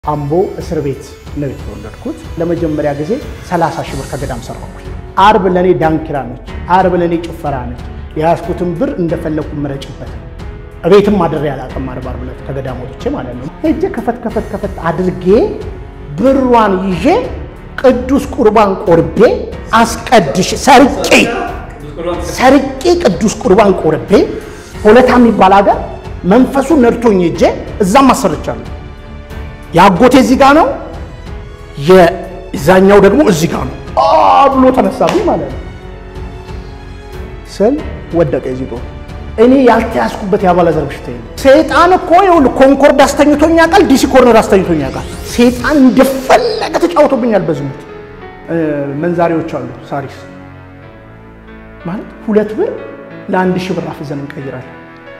አምቦ እስር ቤት ነው የተወለድኩት። ለመጀመሪያ ጊዜ 30 ሺህ ብር ከገዳም ሰራኩኝ። አርብ ለእኔ ዳንኪራ ነች፣ አርብ ለእኔ ጭፈራ ነች። የያዝኩትን ብር እንደፈለኩ መረጭበት። እቤትም አድሬ አላውቅም። አርብ አርብ ዕለት ከገዳም ወጥቼ ማለት ነው። ሄጄ ከፈት ከፈት ከፈት አድርጌ ብሯን ይዤ ቅዱስ ቁርባን ቆርቤ አስቀድሽ ሰርቄ ሰርቄ ቅዱስ ቁርባን ቆርቤ ሆለታ የሚባል ሀገር መንፈሱ ነድቶኝ ሄጄ እዛም አሰርቻለሁ። የአጎቴ እዚህ ጋ ነው፣ የዛኛው ደግሞ እዚህ ጋ ነው ብሎ ተነሳብኝ ማለት ነው። ስል ወደቀ ዚጦ እኔ ያልተያዝኩበት የአባላዘር በሽታ የለም። ሰይጣን እኮ ይኸውልህ ኮንኮርድ አስተኝቶኛ ቃል ዲሲ ኮርነር አስተኝቶኛ ቃል ሰይጣን እንደፈለገ ተጫውቶብኛል። በዝሙት መንዛሪዎች አሉ ሳሪስ ማለት ሁለት ብር ለአንድ ሺህ ብር አፍዘን እንቀይራለን።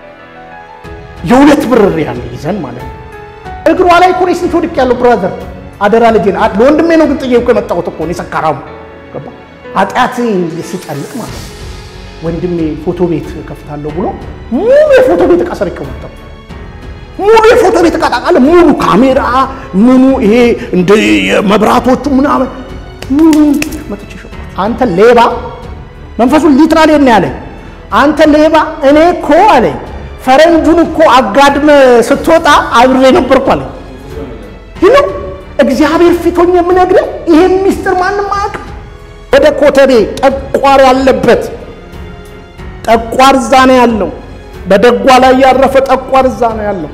የሁለት ብር ያለ ይዘን ማለት ነው። እግሯ ላይ እኮ እኔ ስንት ወድቅ ያለው ብራዘር፣ አደራ ልጄን ለወንድሜ ነው ግን ጥዬ እኮ የመጣሁት እኮ እኔ ሰካራሙ ገባ ኃጢአት ስጨልቅ ማለት ነው። ወንድሜ ፎቶ ቤት ከፍታለሁ ብሎ ሙሉ የፎቶ ቤት እቃ ሰርቄ መጣሁ። ሙሉ የፎቶ ቤት እቃ ታውቃለህ፣ ሙሉ ካሜራ ምኑ ይሄ እንደ መብራቶቹ ምናምን ሙሉ መጥቼ ሸ አንተ ሌባ መንፈሱን ሊትራሊ ነው ያለኝ። አንተ ሌባ እኔ እኮ አለኝ ፈረንጁን እኮ አጋድመ ስትወጣ አብሬ ነበርኩ አለኝ። ይህ እግዚአብሔር ፊቶኝ የምነግርህ ይሄን ሚስጥር ማንም አያውቅም። ወደ ኮተቤ ጠቋር ያለበት ጠቋር እዛ ነው ያለው። በደጓ ላይ ያረፈ ጠቋር እዛ ነው ያለው።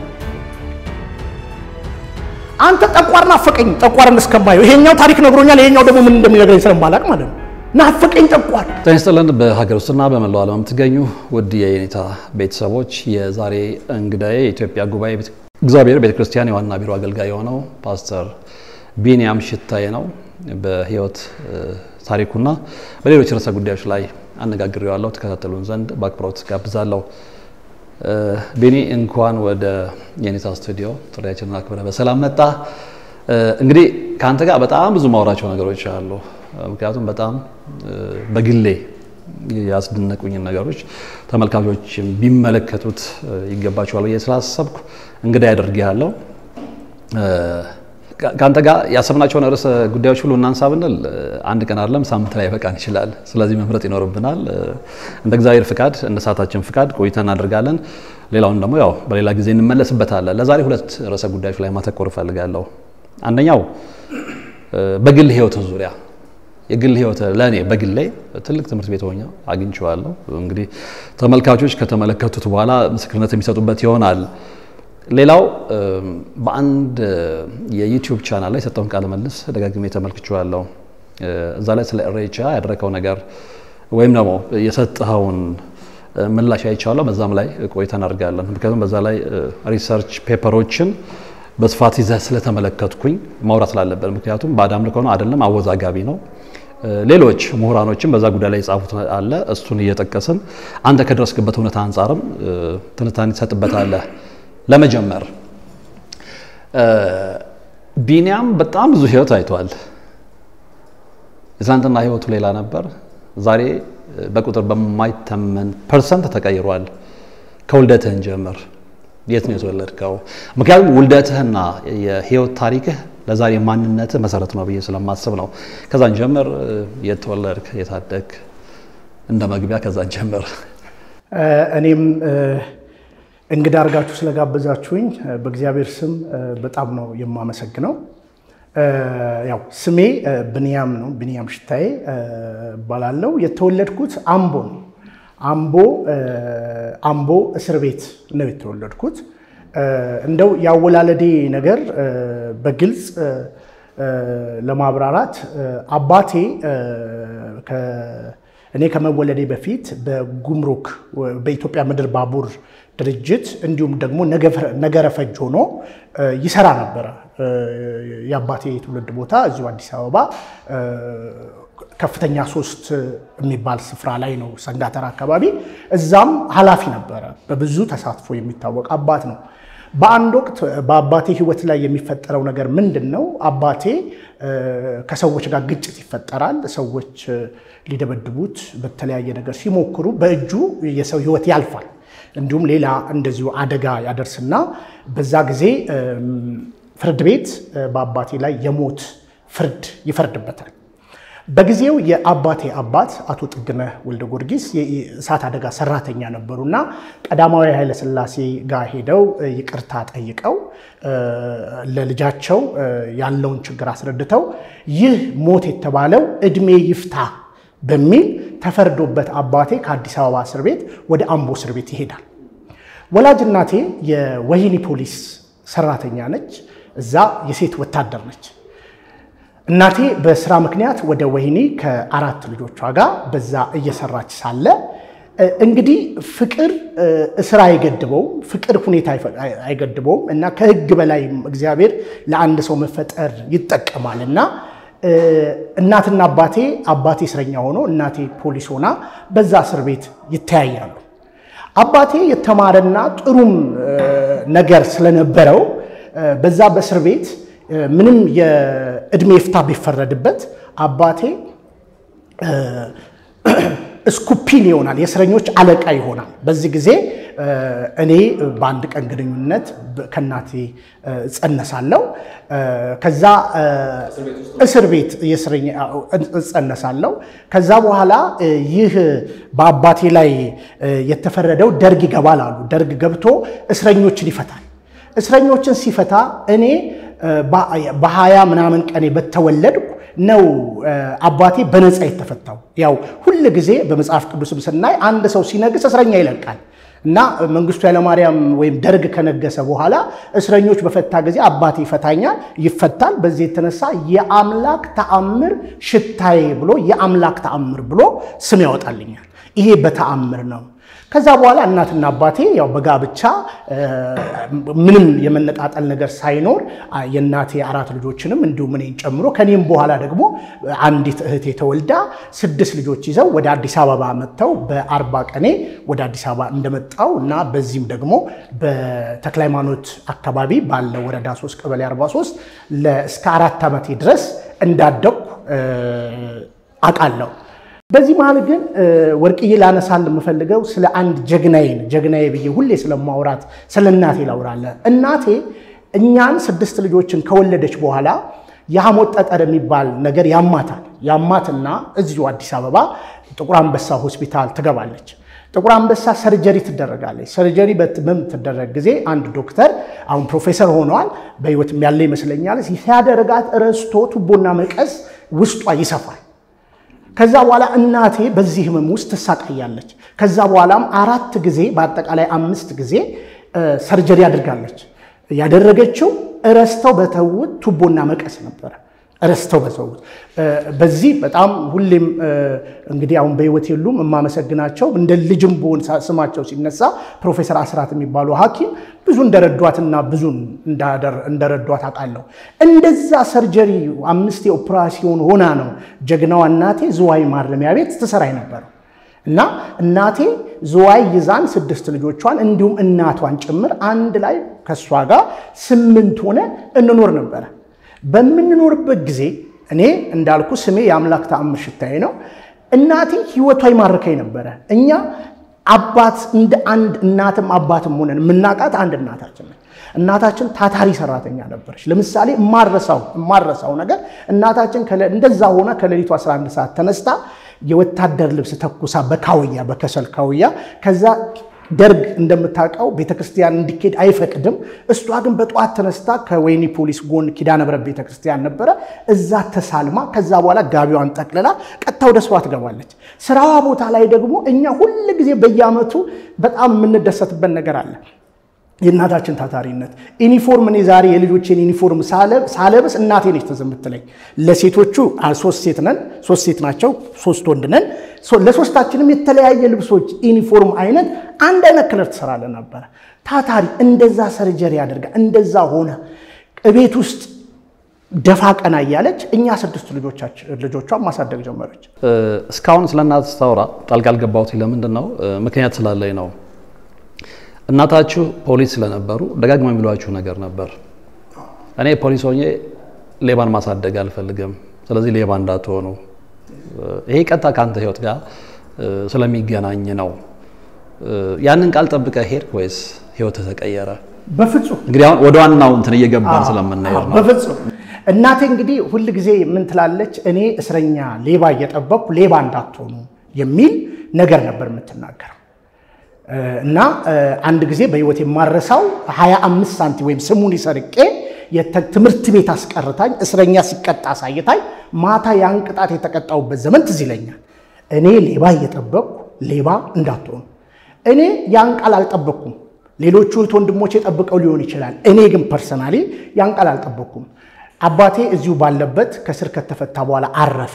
አንተ ጠቋር ናፈቀኝ፣ ጠቋርን እስከማየው ይሄኛው ታሪክ ነግሮኛል። ይሄኛው ደግሞ ምን እንደሚነግረኝ ስለማላውቅ ማለት ነው። ናፈቀኝ ጠቋር። ጤና ይስጥልን። በሀገር ውስጥና በመላው ዓለም የምትገኙ ውድ የየኔታ ቤተሰቦች የዛሬ እንግዳዬ የኢትዮጵያ ጉባኤ እግዚአብሔር ቤተ ክርስቲያን የዋና ቢሮ አገልጋይ የሆነው ፓስተር ቢንያም ሽታዬ ነው። በሕይወት ታሪኩና በሌሎች ርዕሰ ጉዳዮች ላይ አነጋግሬዋለሁ። ተከታተሉን ዘንድ በአክብሮት ጋብዛለሁ። ቤኒ እንኳን ወደ የኔታ ስቱዲዮ ጥሪያችንን አክብረህ በሰላም መጣ። እንግዲህ ከአንተ ጋር በጣም ብዙ ማውራቸው ነገሮች አሉ። ምክንያቱም በጣም በግሌ ያስደነቁኝን ነገሮች ተመልካቾች ቢመለከቱት ይገባቸዋል ብዬ ስላሰብኩ እንግዳ ያደርግሃለሁ። ከአንተ ጋር ያሰብናቸውን ርዕሰ ጉዳዮች ሁሉ እናንሳ ብንል አንድ ቀን አይደለም ሳምንት ላይ በቃን ይችላል። ስለዚህ መምረጥ ይኖርብናል። እንደ እግዚአብሔር ፍቃድ፣ እንደ ሰዓታችን ፍቃድ ቆይተን እናደርጋለን። ሌላውን ደግሞ ያው በሌላ ጊዜ እንመለስበታለን። ለዛሬ ሁለት ርዕሰ ጉዳዮች ላይ ማተኮር እፈልጋለሁ። አንደኛው በግል ህይወት ዙሪያ የግል ህይወት ለእኔ በግሌ ትልቅ ትምህርት ቤት ሆኜ አግኝቼዋለሁ። እንግዲህ ተመልካቾች ከተመለከቱት በኋላ ምስክርነት የሚሰጡበት ይሆናል። ሌላው በአንድ የዩቲዩብ ቻናል ላይ የሰጠውን ቃለ መልስ ደጋግሜ ተመልክቼዋለሁ። እዛ ላይ ስለ ኢሬቻ ያደረከው ነገር ወይም ደግሞ የሰጠኸውን ምላሽ አይቻለሁ። በዛም ላይ ቆይታ እናደርጋለን። ምክንያቱም በዛ ላይ ሪሰርች ፔፐሮችን በስፋት ይዘህ ስለተመለከትኩኝ ማውራት ስላለበት፣ ምክንያቱም ባዕድ አምልኮ ነው አይደለም፣ አወዛጋቢ ነው። ሌሎች ምሁራኖችም በዛ ጉዳይ ላይ የጻፉት አለ። እሱን እየጠቀስን አንተ ከደረስክበት እውነታ አንጻርም ትንታኔ ትሰጥበታለህ። ለመጀመር ቢንያም በጣም ብዙ ህይወት አይቷል። የትናንትና ህይወቱ ሌላ ነበር። ዛሬ በቁጥር በማይተመን ፐርሰንት ተቀይሯል። ከውልደትህን ጀምር። የት ነው የተወለድከው? ምክንያቱም ውልደትህና የህይወት ታሪክህ ለዛሬ ማንነትህ መሰረት ነው ብዬ ስለማስብ ነው። ከዛን ጀምር። የት ተወለድክ? የታደግ እንደ መግቢያ ከዛን ጀምር። እኔም እንግዳ አድርጋችሁ ስለጋበዛችሁኝ በእግዚአብሔር ስም በጣም ነው የማመሰግነው። ያው ስሜ ብንያም ነው፣ ብንያም ሽታዬ እባላለሁ። የተወለድኩት አምቦ ነው። አምቦ አምቦ እስር ቤት ነው የተወለድኩት። እንደው የአወላለዴ ነገር በግልጽ ለማብራራት አባቴ እኔ ከመወለዴ በፊት በጉምሩክ በኢትዮጵያ ምድር ባቡር ድርጅት እንዲሁም ደግሞ ነገረ ፈጅ ሆኖ ይሰራ ነበረ። የአባቴ የትውልድ ቦታ እዚሁ አዲስ አበባ ከፍተኛ ሶስት የሚባል ስፍራ ላይ ነው፣ ሰንጋተራ አካባቢ። እዛም ኃላፊ ነበረ። በብዙ ተሳትፎ የሚታወቅ አባት ነው። በአንድ ወቅት በአባቴ ሕይወት ላይ የሚፈጠረው ነገር ምንድን ነው? አባቴ ከሰዎች ጋር ግጭት ይፈጠራል። ሰዎች ሊደበድቡት በተለያየ ነገር ሲሞክሩ በእጁ የሰው ሕይወት ያልፋል። እንዲሁም ሌላ እንደዚሁ አደጋ ያደርስና በዛ ጊዜ ፍርድ ቤት በአባቴ ላይ የሞት ፍርድ ይፈርድበታል። በጊዜው የአባቴ አባት አቶ ጥግነህ ወልደ ጊዮርጊስ የእሳት አደጋ ሰራተኛ ነበሩና ቀዳማዊ ኃይለሥላሴ ጋር ሄደው ይቅርታ ጠይቀው ለልጃቸው ያለውን ችግር አስረድተው ይህ ሞት የተባለው እድሜ ይፍታ በሚል ተፈርዶበት አባቴ ከአዲስ አበባ እስር ቤት ወደ አምቦ እስር ቤት ይሄዳል። ወላጅ እናቴ የወህኒ ፖሊስ ሰራተኛ ነች። እዛ የሴት ወታደር ነች። እናቴ በስራ ምክንያት ወደ ወህኒ ከአራት ልጆቿ ጋር በዛ እየሰራች ሳለ እንግዲህ ፍቅር እስራ አይገድበውም፣ ፍቅር ሁኔታ አይገድበውም እና ከህግ በላይ እግዚአብሔር ለአንድ ሰው መፈጠር ይጠቀማል እና እናትና አባቴ አባቴ እስረኛ ሆኖ እናቴ ፖሊስ ሆና በዛ እስር ቤት ይተያያሉ። አባቴ የተማረና ጥሩም ነገር ስለነበረው በዛ በእስር ቤት ምንም የእድሜ ፍታ ቢፈረድበት አባቴ ስኩፒን ይሆናል፣ የእስረኞች አለቃ ይሆናል። በዚህ ጊዜ እኔ በአንድ ቀን ግንኙነት ከእናቴ እጸነሳለሁ። ከዛ እስር ቤት እጸነሳለሁ። ከዛ በኋላ ይህ በአባቴ ላይ የተፈረደው ደርግ ይገባል አሉ። ደርግ ገብቶ እስረኞችን ይፈታል። እስረኞችን ሲፈታ እኔ በሀያ ምናምን ቀኔ በተወለድኩ ነው አባቴ በነፃ የተፈታው። ያው ሁል ጊዜ በመጽሐፍ ቅዱስም ስናይ አንድ ሰው ሲነግስ እስረኛ ይለቃል እና መንግስቱ ኃይለማርያም ወይም ደርግ ከነገሰ በኋላ እስረኞች በፈታ ጊዜ አባቴ ይፈታኛል፣ ይፈታል። በዚህ የተነሳ የአምላክ ተአምር ሽታዬ ብሎ የአምላክ ተአምር ብሎ ስም ያወጣልኛል። ይሄ በተአምር ነው። ከዛ በኋላ እናትና አባቴ ያው በጋብቻ ምንም የመነጣጠል ነገር ሳይኖር የእናቴ አራት ልጆችንም እንዲሁም እኔን ጨምሮ ከኔም በኋላ ደግሞ አንዲት እህቴ ተወልዳ ስድስት ልጆች ይዘው ወደ አዲስ አበባ መጥተው በአርባ ቀኔ ወደ አዲስ አበባ እንደመጣው እና በዚህም ደግሞ በተክለ ሃይማኖት አካባቢ ባለው ወረዳ 3 ቀበሌ 43 እስከ አራት ዓመቴ ድረስ እንዳደግኩ አውቃለሁ። በዚህ መሀል ግን ወርቅዬ ላነሳል የምፈልገው ስለ አንድ ጀግናዬን ጀግናዬ ብዬ ሁሌ ስለማውራት ስለ እናቴ ላውራለ። እናቴ እኛን ስድስት ልጆችን ከወለደች በኋላ የሐሞት ጠጠር የሚባል ነገር ያማታል። ያማትና እዚሁ አዲስ አበባ ጥቁር አንበሳ ሆስፒታል ትገባለች። ጥቁር አንበሳ ሰርጀሪ ትደረጋለች። ሰርጀሪ በምትደረግ ጊዜ አንድ ዶክተር አሁን ፕሮፌሰር ሆነዋል፣ በህይወትም ያለ ይመስለኛል። ሲያደርጋት ረስቶ ቱቦና መቀስ ውስጧ ይሰፋል። ከዛ በኋላ እናቴ በዚህ ህመም ውስጥ ትሳቃያለች። ከዛ በኋላም አራት ጊዜ በአጠቃላይ አምስት ጊዜ ሰርጀሪ አድርጋለች። ያደረገችው እረስተው በተውት ቱቦና መቀስ ነበረ። እረስተው በተውት። በዚህ በጣም ሁሌም እንግዲህ አሁን በህይወት የሉም የማመሰግናቸው እንደ ልጅም ብሆን ስማቸው ሲነሳ ፕሮፌሰር አስራት የሚባሉ ሐኪም ብዙ እንደረዷትና ብዙ እንደረዷት አውቃለሁ። እንደዛ ሰርጀሪ አምስት የኦፕራሲዮን ሆና ነው ጀግናዋ እናቴ ዝዋይ ማረሚያ ቤት ትሰራ የነበረው እና እናቴ ዝዋይ ይዛን ስድስት ልጆቿን እንዲሁም እናቷን ጭምር አንድ ላይ ከእሷ ጋር ስምንት ሆነ እንኖር ነበረ። በምንኖርበት ጊዜ እኔ እንዳልኩ ስሜ የአምላክ ተአምር ሽታዬ ነው። እናቴ ህይወቷ ይማርከኝ ነበረ። እኛ አባት እንደ አንድ እናትም አባትም ሆነን የምናውቃት አንድ እናታችን ነች። እናታችን ታታሪ ሰራተኛ ነበረች። ለምሳሌ የማረሳው የማረሳው ነገር እናታችን እንደዛ ሆና ከሌሊቱ 11 ሰዓት ተነስታ የወታደር ልብስ ተኩሳ በካውያ በከሰል ካውያ ከዛ ደርግ እንደምታውቀው ቤተክርስቲያን እንዲኬድ አይፈቅድም። እሷ ግን በጠዋት ተነስታ ከወይኒ ፖሊስ ጎን ኪዳነ ምሕረት ቤተክርስቲያን ነበረ፣ እዛ ተሳልማ ከዛ በኋላ ጋቢዋን ጠቅልላ ቀጥታ ወደ ስዋ ትገባለች። ስራዋ ቦታ ላይ ደግሞ እኛ ሁል ጊዜ በየዓመቱ በጣም የምንደሰትበት ነገር አለ። የእናታችን ታታሪነት ዩኒፎርም፣ እኔ ዛሬ የልጆቼን ዩኒፎርም ሳለብስ እናቴ ነች ትዝ የምትለኝ። ለሴቶቹ ሶስት ሴት ነን፣ ሶስት ሴት ናቸው፣ ሶስት ወንድ ነን። ለሶስታችንም የተለያየ ልብሶች ዩኒፎርም አይነት አንድ አይነት ክለር ትሰራለን ነበረ። ታታሪ እንደዛ ሰርጀሪ አድርጋ እንደዛ ሆነ ቤት ውስጥ ደፋ ቀና እያለች እኛ ስድስቱ ልጆቿን ማሳደግ ጀመረች። እስካሁን ስለ እናት ስታወራ ጣልቃ አልገባሁት ለምንድን ነው? ምክንያት ስላለኝ ነው። እናታችሁ ፖሊስ ስለነበሩ ደጋግማ የሚሏችሁ ነገር ነበር። እኔ ፖሊስ ሆኜ ሌባን ማሳደግ አልፈልግም፣ ስለዚህ ሌባ እንዳትሆኑ። ይሄ ቀጥታ ከአንተ ህይወት ጋር ስለሚገናኝ ነው። ያንን ቃል ጠብቀህ ሄድክ ወይስ ህይወት ተቀየረ? በፍጹም እንግዲህ አሁን ወደ ዋናው እንትን እየገባን ስለምናየው ነው። በፍጹም እናቴ እንግዲህ ሁል ጊዜ ምን ትላለች? እኔ እስረኛ ሌባ እየጠበቅኩ ሌባ እንዳትሆኑ የሚል ነገር ነበር የምትናገረው። እና አንድ ጊዜ በህይወት የማረሳው 25 ሳንቲ ወይም ስሙን ሰርቄ ትምህርት ቤት አስቀርታኝ እስረኛ ሲቀጣ አሳይታኝ ማታ ያን ቅጣት የተቀጣውበት ዘመን ትዝ ይለኛል። እኔ ሌባ እየጠበቅኩ ሌባ እንዳትሆኑ። እኔ ያን ቃል አልጠበቅኩም። ሌሎቹ እህት ወንድሞቼ ጠብቀው ሊሆን ይችላል። እኔ ግን ፐርሰናሊ ያን ቃል አልጠበቅኩም። አባቴ እዚሁ ባለበት ከስር ከተፈታ በኋላ አረፈ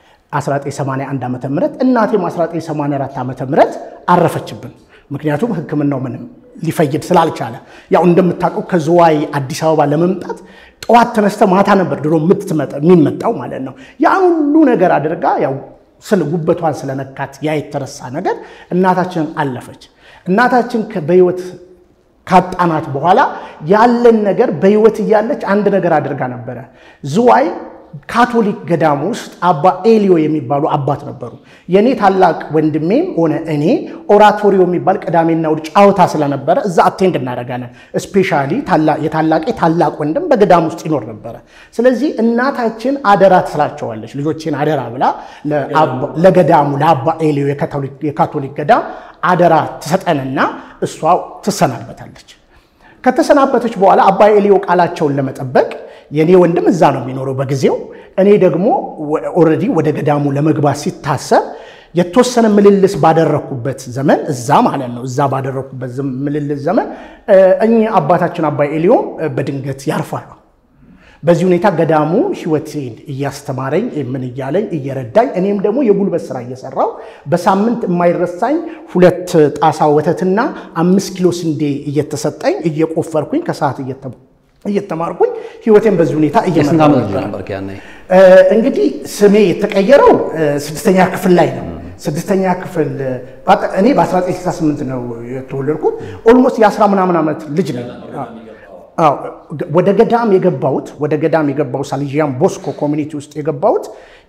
1981 ዓ ም እናቴም 1984 ዓ ም አረፈችብን። ምክንያቱም ሕክምናው ምንም ሊፈይድ ስላልቻለ ያው እንደምታውቀው ከዝዋይ አዲስ አበባ ለመምጣት ጠዋት ተነስተ ማታ ነበር ድሮ የሚመጣው ማለት ነው። ያን ሁሉ ነገር አድርጋ ያው ስለ ጉበቷን ስለነካት ያ የተረሳ ነገር እናታችንን አለፈች። እናታችን በህይወት ካጣናት በኋላ ያለን ነገር በህይወት እያለች አንድ ነገር አድርጋ ነበረ። ዝዋይ ካቶሊክ ገዳም ውስጥ አባ ኤሊዮ የሚባሉ አባት ነበሩ። የእኔ ታላቅ ወንድሜም ሆነ እኔ ኦራቶሪዮ የሚባል ቅዳሜና እሑድ ጫወታ ስለነበረ እዛ አቴንድ እናደርጋለን። እስፔሻሊ የታላቄ ታላቅ ወንድም በገዳም ውስጥ ይኖር ነበረ። ስለዚህ እናታችን አደራ ትስላቸዋለች። ልጆችን አደራ ብላ ለገዳሙ ለአባ ኤሊዮ የካቶሊክ ገዳም አደራ ትሰጠንና እሷ ትሰናበታለች። ከተሰናበተች በኋላ አባ ኤሊዮ ቃላቸውን ለመጠበቅ የእኔ ወንድም እዛ ነው የሚኖረው በጊዜው። እኔ ደግሞ ኦልሬዲ ወደ ገዳሙ ለመግባት ሲታሰብ የተወሰነ ምልልስ ባደረግኩበት ዘመን እዛ ማለት ነው እዛ ባደረግኩበት ምልልስ ዘመን እኚህ አባታችን አባ ኤሊዮም በድንገት ያርፋሉ። በዚህ ሁኔታ ገዳሙ ሕይወቴን እያስተማረኝ ምን እያለኝ እየረዳኝ እኔም ደግሞ የጉልበት ስራ እየሰራው በሳምንት የማይረሳኝ ሁለት ጣሳ ወተትና አምስት ኪሎ ስንዴ እየተሰጠኝ እየቆፈርኩኝ ከሰዓት እየተማርኩኝ ሕይወቴን በዚህ ሁኔታ የስንት ዓመት ልጅ እየመራ ነበርክ ያኔ? እንግዲህ ስሜ የተቀየረው ስድስተኛ ክፍል ላይ ነው። ስድስተኛ ክፍል እኔ በ1968 ነው የተወለድኩት። ኦልሞስት የአስራ ምናምን ዓመት ልጅ ነኝ። አዎ ወደ ገዳም የገባሁት ወደ ገዳም የገባሁት ሳልጂያን ቦስኮ ኮሚኒቲ ውስጥ የገባሁት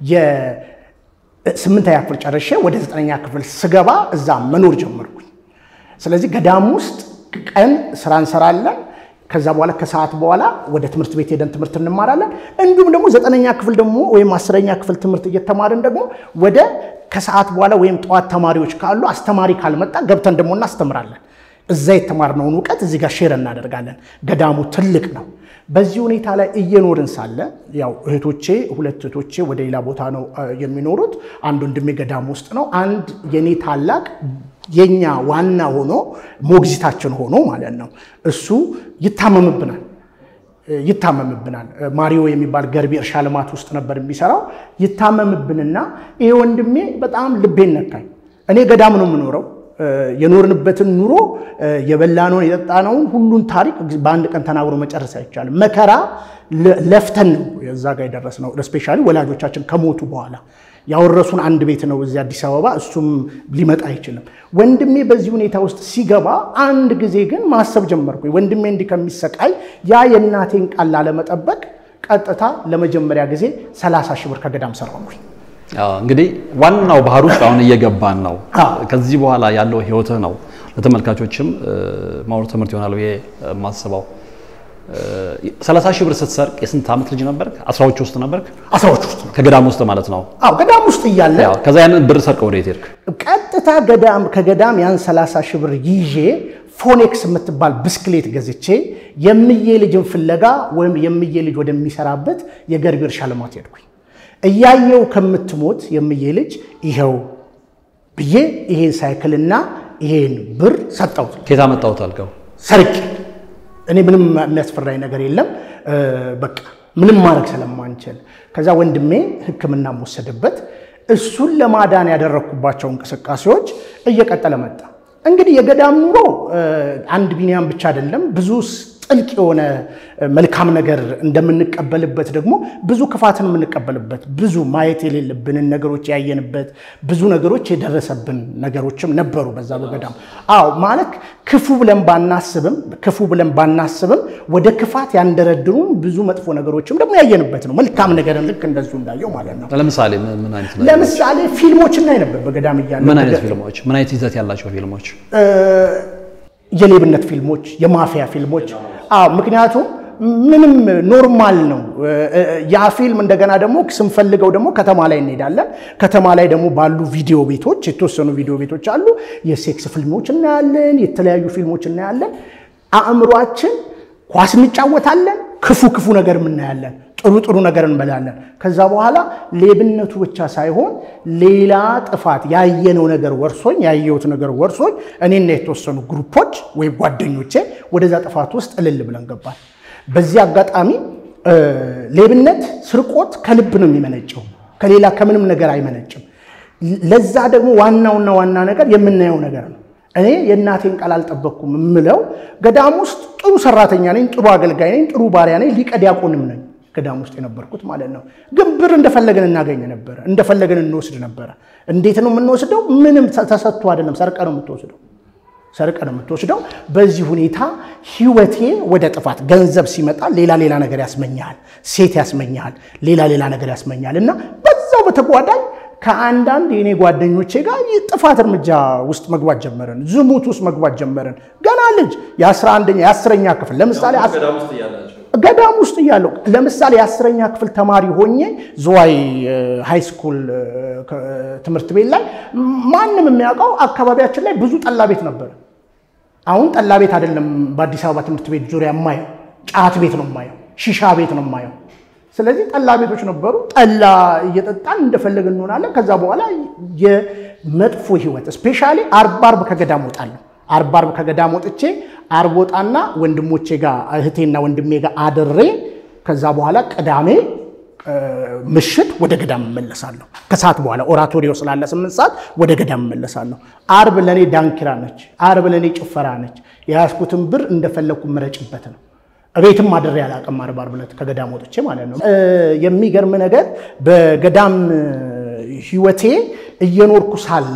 የስምንተኛ ክፍል ጨርሼ ወደ ዘጠነኛ ክፍል ስገባ እዛ መኖር ጀመርኩኝ። ስለዚህ ገዳም ውስጥ ቀን ስራ እንሰራለን። ከዛ በኋላ ከሰዓት በኋላ ወደ ትምህርት ቤት ሄደን ትምህርት እንማራለን። እንዲሁም ደግሞ ዘጠነኛ ክፍል ደግሞ ወይም አስረኛ ክፍል ትምህርት እየተማርን ደግሞ ወደ ከሰዓት በኋላ ወይም ጠዋት ተማሪዎች ካሉ አስተማሪ ካልመጣ ገብተን ደግሞ እናስተምራለን። እዛ የተማርነውን እውቀት እዚህ ጋር ሼር እናደርጋለን። ገዳሙ ትልቅ ነው። በዚህ ሁኔታ ላይ እየኖርን ሳለ ያው እህቶቼ ሁለት እህቶቼ ወደ ሌላ ቦታ ነው የሚኖሩት። አንድ ወንድሜ ገዳም ውስጥ ነው። አንድ የኔ ታላቅ የኛ ዋና ሆኖ ሞግዚታችን ሆኖ ማለት ነው እሱ ይታመምብናል ይታመምብናል። ማሪዮ የሚባል ገርቢ እርሻ ልማት ውስጥ ነበር የሚሰራው። ይታመምብንና ይሄ ወንድሜ በጣም ልቤን ነካኝ። እኔ ገዳም ነው የምኖረው የኖርንበትን ኑሮ የበላነውን የጠጣነውን ሁሉን ታሪክ በአንድ ቀን ተናግሮ መጨረስ አይቻልም። መከራ ለፍተን ነው እዛ ጋር የደረስነው። ስፔሻሊ ወላጆቻችን ከሞቱ በኋላ ያወረሱን አንድ ቤት ነው እዚህ አዲስ አበባ። እሱም ሊመጣ አይችልም። ወንድሜ በዚህ ሁኔታ ውስጥ ሲገባ አንድ ጊዜ ግን ማሰብ ጀመርኩ። ወንድሜ እንዲህ ከሚሰቃይ ያ የእናቴን ቃል ላለመጠበቅ ቀጥታ ለመጀመሪያ ጊዜ 30 ሺህ ብር ከገዳም ሰራሁኝ። አዎ እንግዲህ ዋናው ባህር ውስጥ አሁን እየገባን ነው። ከዚህ በኋላ ያለው ህይወትህ ነው ለተመልካቾችም ማወር ትምህርት ይሆናል ብዬ የማስበው። ሰላሳ ሺህ ብር ስትሰርቅ የስንት ዓመት ልጅ ነበርክ? አስራዎች ውስጥ ነበርክ? አስራዎች ውስጥ ነው። ከገዳም ውስጥ ማለት ነው። አዎ ገዳም ውስጥ እያለ ያው ከዛ ያንን ብር ሰርቀ ወደ የት ሄድክ? ቀጥታ ገዳም ከገዳም ያን 30 ሺህ ብር ይዤ ፎኔክስ የምትባል ብስክሌት ገዝቼ የምዬ ልጅን ፍለጋ ወይም የምዬ ልጅ ወደሚሰራበት የገርቢ እርሻ ልማት ሄድኩኝ። እያየው ከምትሞት የምዬ ልጅ ይኸው ብዬ ይሄን ሳይክልና ይሄን ብር ሰጠሁት። ከየት አመጣሁት አልከው? ሰርቄ እኔ ምንም የሚያስፈራኝ ነገር የለም። በቃ ምንም ማድረግ ስለማንችል ከዛ ወንድሜ ሕክምና ወሰደበት። እሱን ለማዳን ያደረግኩባቸው እንቅስቃሴዎች እየቀጠለ መጣ። እንግዲህ የገዳም ኑሮ አንድ ቢኒያም ብቻ አይደለም። ብዙ ጥልቅ የሆነ መልካም ነገር እንደምንቀበልበት ደግሞ ብዙ ክፋትን የምንቀበልበት ብዙ ማየት የሌለብንን ነገሮች ያየንበት ብዙ ነገሮች የደረሰብን ነገሮችም ነበሩ በዛ በገዳም። አዎ ማለት ክፉ ብለን ባናስብም ክፉ ብለን ባናስብም ወደ ክፋት ያንደረድሩን ብዙ መጥፎ ነገሮችም ደግሞ ያየንበት ነው። መልካም ነገርን ልክ እንደዚሁ እንዳየው ማለት ነው። ለምሳሌ ምን ምን አይነት ለምሳሌ ፊልሞች እናይ ነበር በገዳም እያለ ምን አይነት ፊልሞች? ምን አይነት ይዘት ያላቸው ፊልሞች? የሌብነት ፊልሞች፣ የማፊያ ፊልሞች። አዎ ምክንያቱም ምንም ኖርማል ነው ያ ፊልም። እንደገና ደግሞ ስንፈልገው ደግሞ ከተማ ላይ እንሄዳለን። ከተማ ላይ ደግሞ ባሉ ቪዲዮ ቤቶች የተወሰኑ ቪዲዮ ቤቶች አሉ። የሴክስ ፊልሞች እናያለን፣ የተለያዩ ፊልሞች እናያለን። አእምሯችን ኳስ እንጫወታለን፣ ክፉ ክፉ ነገር እናያለን፣ ጥሩ ጥሩ ነገር እንበላለን። ከዛ በኋላ ሌብነቱ ብቻ ሳይሆን ሌላ ጥፋት ያየነው ነገር ወርሶኝ ያየሁት ነገር ወርሶኝ እኔና የተወሰኑ ግሩፖች ወይም ጓደኞቼ ወደዛ ጥፋት ውስጥ እልል ብለን ገባል። በዚህ አጋጣሚ ሌብነት፣ ስርቆት ከልብ ነው የሚመነጨው፣ ከሌላ ከምንም ነገር አይመነጭም። ለዛ ደግሞ ዋናውና ዋና ነገር የምናየው ነገር ነው። እኔ የእናቴን ቃል አልጠበቅኩም የምለው ገዳም ውስጥ ጥሩ ሰራተኛ ነኝ፣ ጥሩ አገልጋይ ነኝ፣ ጥሩ ባሪያ ነኝ፣ ሊቀ ዲያቆንም ነኝ ገዳም ውስጥ የነበርኩት ማለት ነው። ግን ብር እንደፈለገን እናገኝ ነበረ፣ እንደፈለገን እንወስድ ነበረ። እንዴት ነው የምንወስደው? ምንም ተሰጥቶ አይደለም፣ ሰርቀ ነው የምትወስደው ሰርቀ ነው የምትወስደው። በዚህ ሁኔታ ህይወቴ ወደ ጥፋት፣ ገንዘብ ሲመጣ ሌላ ሌላ ነገር ያስመኛል፣ ሴት ያስመኛል፣ ሌላ ሌላ ነገር ያስመኛል እና በዛው በተጓዳኝ ከአንዳንድ የኔ ጓደኞቼ ጋር ጥፋት እርምጃ ውስጥ መግባት ጀመርን። ዝሙት ውስጥ መግባት ጀመርን። ገና ልጅ የ11ኛ የ10ኛ ክፍል ለምሳሌ ገዳም ውስጥ እያለሁ ለምሳሌ የአስረኛ ክፍል ተማሪ ሆኜ ዝዋይ ሃይ ስኩል ትምህርት ቤት ላይ ማንም የሚያውቀው አካባቢያችን ላይ ብዙ ጠላ ቤት ነበረ። አሁን ጠላ ቤት አይደለም በአዲስ አበባ ትምህርት ቤት ዙሪያ የማየው፣ ጫት ቤት ነው የማየው፣ ሺሻ ቤት ነው የማየው። ስለዚህ ጠላ ቤቶች ነበሩ። ጠላ እየጠጣን እንደፈለግን እንሆናለን። ከዛ በኋላ የመጥፎ ህይወት እስፔሻሊ አርብ አርብ ከገዳም ወጣለሁ። አርብ አርብ ከገዳም ወጥቼ አርብ ወጣና ወንድሞቼ ጋር እህቴና ወንድሜ ጋር አድሬ ከዛ በኋላ ቅዳሜ ምሽት ወደ ገዳም እመለሳለሁ። ከሰዓት በኋላ ኦራቶሪዮ ስላለ ስምንት ሰዓት ወደ ገዳም እመለሳለሁ። አርብ ለእኔ ዳንኪራ ነች። አርብ ለእኔ ጭፈራ ነች። የያዝኩትን ብር እንደፈለግኩ ምረጭበት ነው። እቤትም አድሬ አላውቅም። አርብ አርብ ዕለት ከገዳም ወጥቼ ማለት ነው። የሚገርም ነገር በገዳም ህይወቴ እየኖርኩ ሳለ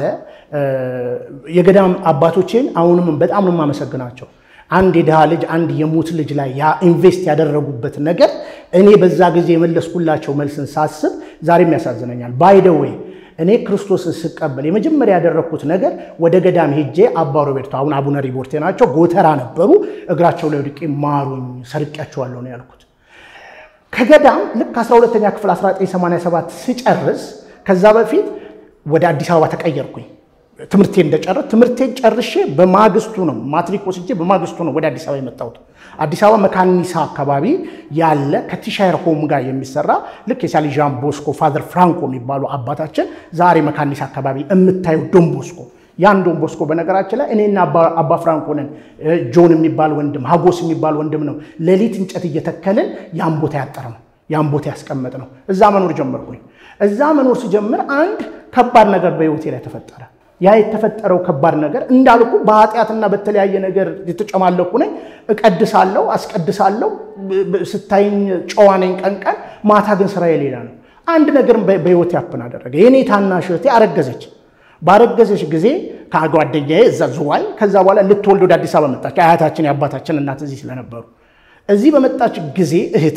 የገዳም አባቶቼን አሁንም በጣም ነው የማመሰግናቸው። አንድ የድሃ ልጅ አንድ የሙት ልጅ ላይ ያ ኢንቨስት ያደረጉበት ነገር እኔ በዛ ጊዜ የመለስኩላቸው መልስን ሳስብ ዛሬም ያሳዝነኛል። ባይደዌይ እኔ ክርስቶስን ስቀበል የመጀመሪያ ያደረግኩት ነገር ወደ ገዳም ሄጄ አባ ሮቤርቶ አሁን አቡነ ሪቦርቴ ናቸው፣ ጎተራ ነበሩ። እግራቸው ላይ ወድቄ ማሩኝ፣ ሰርቄያቸዋለሁ ነው ያልኩት። ከገዳም ልክ 12ኛ ክፍል 1987 ስጨርስ ከዛ በፊት ወደ አዲስ አበባ ተቀየርኩኝ። ትምህርቴ እንደጨረስ ትምህርቴን ጨርሼ በማግስቱ ነው ማትሪክ ወስጄ በማግስቱ ነው ወደ አዲስ አበባ የመጣሁት። አዲስ አበባ መካኒሳ አካባቢ ያለ ከቲሻየር ሆም ጋር የሚሰራ ልክ የሳሊ ዣን ቦስኮ ፋዘር ፍራንኮ የሚባሉ አባታችን ዛሬ መካኒሳ አካባቢ የምታየው ዶን ቦስኮ ያን ዶን ቦስኮ በነገራችን ላይ እኔና አባ ፍራንኮ ነን። ጆን የሚባል ወንድም ሀጎስ የሚባል ወንድም ነው ሌሊት እንጨት እየተከልን ያን ቦታ ያጠር ነው ያን ቦታ ያስቀመጥ ነው። እዛ መኖር ጀመርኩኝ። እዛ መኖር ሲጀምር አንድ ከባድ ነገር በህይወቴ ላይ ተፈጠረ። ያ የተፈጠረው ከባድ ነገር እንዳልኩ በኃጢአትና በተለያየ ነገር የተጨማለኩ ነኝ። እቀድሳለሁ፣ አስቀድሳለሁ። ስታይኝ ጨዋ ነኝ ቀን ቀን፣ ማታ ግን ስራዬ ሌላ ነው። አንድ ነገር በህይወቴ ያፕን አደረገ። የኔ ታናሽ እህቴ አረገዘች። ባረገዘች ጊዜ ከጓደኛዬ እዛ ዝዋይ፣ ከዛ በኋላ ልትወልድ ወደ አዲስ አበባ መጣች። አያታችን የአባታችን እናት እዚህ ስለነበሩ እዚህ በመጣች ጊዜ እህቴ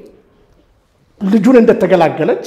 ልጁን እንደተገላገለች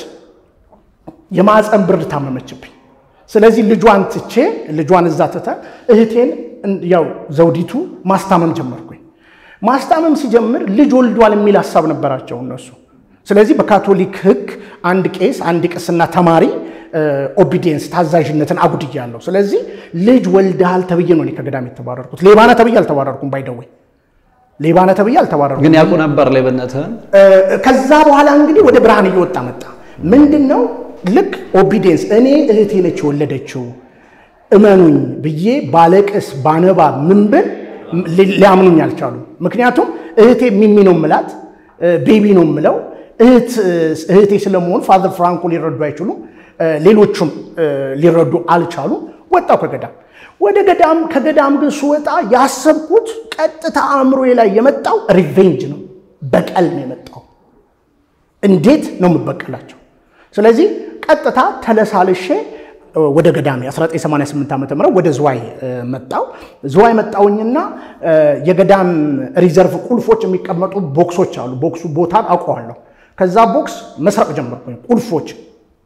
የማፀን ብርድ ታመመችብኝ። ስለዚህ ልጇን ትቼ ልጇን እዛ ትተ እህቴን ያው ዘውዲቱ ማስታመም ጀመርኩኝ። ማስታመም ሲጀምር ልጅ ወልዷል የሚል ሀሳብ ነበራቸው እነሱ። ስለዚህ በካቶሊክ ሕግ አንድ ቄስ አንድ ቅስና ተማሪ ኦቢዲየንስ ታዛዥነትን አጉድያለሁ። ስለዚህ ልጅ ወልደሃል ተብዬ ነው እኔ ከገዳም የተባረርኩት። ሌባነ ተብዬ አልተባረርኩም። ባይደወይ ሌባነ ተብዬ አልተባረርኩም። ግን ያውቁ ነበር ሌብነትህን። ከዛ በኋላ እንግዲህ ወደ ብርሃን እየወጣ መጣ። ምንድን ነው ልክ ኦቢዲየንስ እኔ እህቴ ነች የወለደችው እመኑኝ ብዬ ባለቅስ ባነባ ምን ብል ሊያምኑኝ አልቻሉ። ምክንያቱም እህቴ ሚሚ ነው ምላት ቤቢ ነው ምለው እህቴ ስለመሆኑ ፋዘር ፍራንኮ ሊረዱ አይችሉም። ሌሎቹም ሊረዱ አልቻሉ። ወጣው ከገዳም ወደ ገዳም ከገዳም ግን ስወጣ ያሰብኩት ቀጥታ አእምሮዬ ላይ የመጣው ሪቬንጅ ነው፣ በቀል ነው የመጣው። እንዴት ነው የምበቀላቸው? ስለዚህ ቀጥታ ተለሳልሼ ወደ ገዳሜ 1988 ዓ ም ወደ ዝዋይ መጣው። ዝዋይ መጣውኝና የገዳም ሪዘርቭ ቁልፎች የሚቀመጡ ቦክሶች አሉ። ቦክሱ ቦታን አውቀዋለሁ። ከዛ ቦክስ መስረቅ ጀመርኩኝ ቁልፎች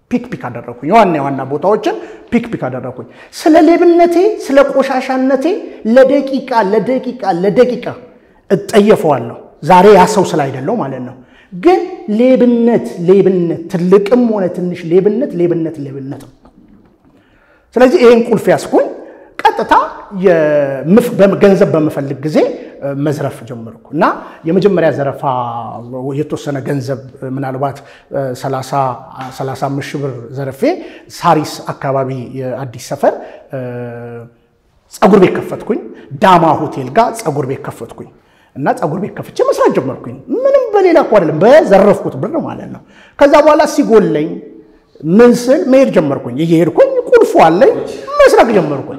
ፒክ ፒክ አደረኩኝ። የዋና የዋና ቦታዎችን ፒክ ፒክ አደረኩኝ። ስለ ሌብነቴ ስለ ቆሻሻነቴ ለደቂቃ ለደቂቃ ለደቂቃ እጠየፈዋለሁ። ዛሬ ያ ሰው ስላይደለው ማለት ነው። ግን ሌብነት ሌብነት ትልቅም ሆነ ትንሽ ሌብነት ሌብነት ሌብነት ነው። ስለዚህ ይህን ቁልፍ ያስኩኝ ቀጥታ ገንዘብ በምፈልግ ጊዜ መዝረፍ ጀመርኩ እና የመጀመሪያ ዘረፋ የተወሰነ ገንዘብ ምናልባት 35 ሺህ ብር ዘረፌ ሳሪስ አካባቢ የአዲስ ሰፈር ጸጉር ቤት ከፈትኩኝ። ዳማ ሆቴል ጋር ጸጉር ቤት ከፈትኩኝ እና ጸጉር ቤት ከፍቼ መስራት ጀመርኩኝ። ምንም በሌላ እኮ አይደለም፣ በዘረፍኩት ብር ማለት ነው። ከዛ በኋላ ሲጎለኝ ምን ስል መሄድ ጀመርኩኝ። እየሄድኩኝ ቁልፉ አለኝ መስረቅ ጀመርኩኝ።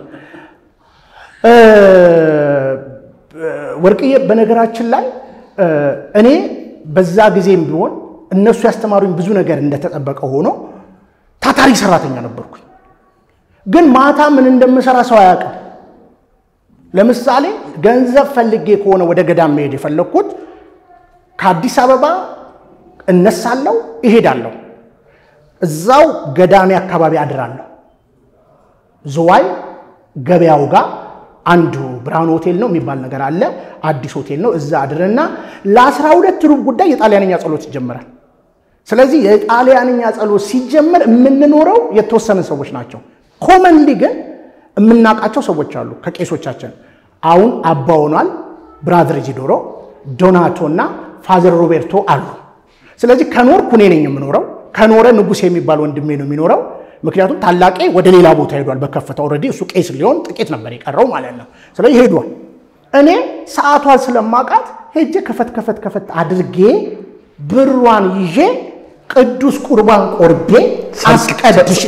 ወርቅዬ በነገራችን ላይ እኔ በዛ ጊዜም ቢሆን እነሱ ያስተማሩኝ ብዙ ነገር እንደተጠበቀ ሆኖ ታታሪ ሰራተኛ ነበርኩኝ። ግን ማታ ምን እንደምሰራ ሰው አያውቅም። ለምሳሌ ገንዘብ ፈልጌ ከሆነ ወደ ገዳም መሄድ የፈለግኩት ከአዲስ አበባ እነሳለሁ፣ እሄዳለሁ። እዛው ገዳሜ አካባቢ አድራለሁ። ዝዋይ ገበያው ጋር አንዱ ብርሃን ሆቴል ነው የሚባል ነገር አለ። አዲስ ሆቴል ነው። እዛ አድርና ለአስራ ሁለት ሩብ ጉዳይ የጣሊያንኛ ጸሎት ይጀምራል። ስለዚህ የጣሊያንኛ ጸሎት ሲጀመር የምንኖረው የተወሰነ ሰዎች ናቸው። ኮመንሊ ግን የምናውቃቸው ሰዎች አሉ ከቄሶቻችን። አሁን አባ ሆኗል፣ ብራዘር ጂዶሮ፣ ዶናቶ እና ፋዘር ሮቤርቶ አሉ። ስለዚህ ከኖርኩ እኔ ነኝ የምኖረው። ከኖረ ንጉሥ የሚባል ወንድሜ ነው የሚኖረው። ምክንያቱም ታላቄ ወደ ሌላ ቦታ ሄዷል በከፍታ ኦልሬዲ እሱ ቄስ ሊሆን ጥቂት ነበር የቀረው ማለት ነው። ስለዚህ ሄዷል። እኔ ሰዓቷን ስለማውቃት ሄጄ ከፈት ከፈት ከፈት አድርጌ ብሯን ይዤ ቅዱስ ቁርባን ቆርቤ አስቀድሽ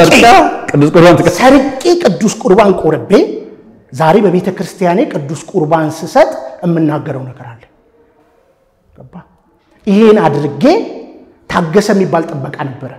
ሰርቄ ቅዱስ ቁርባን ቆርቤ ዛሬ በቤተ ክርስቲያኔ ቅዱስ ቁርባን ስሰጥ የምናገረው ነገር አለ። ገባ? ይሄን አድርጌ ታገሰ የሚባል ጥበቃ ነበረ።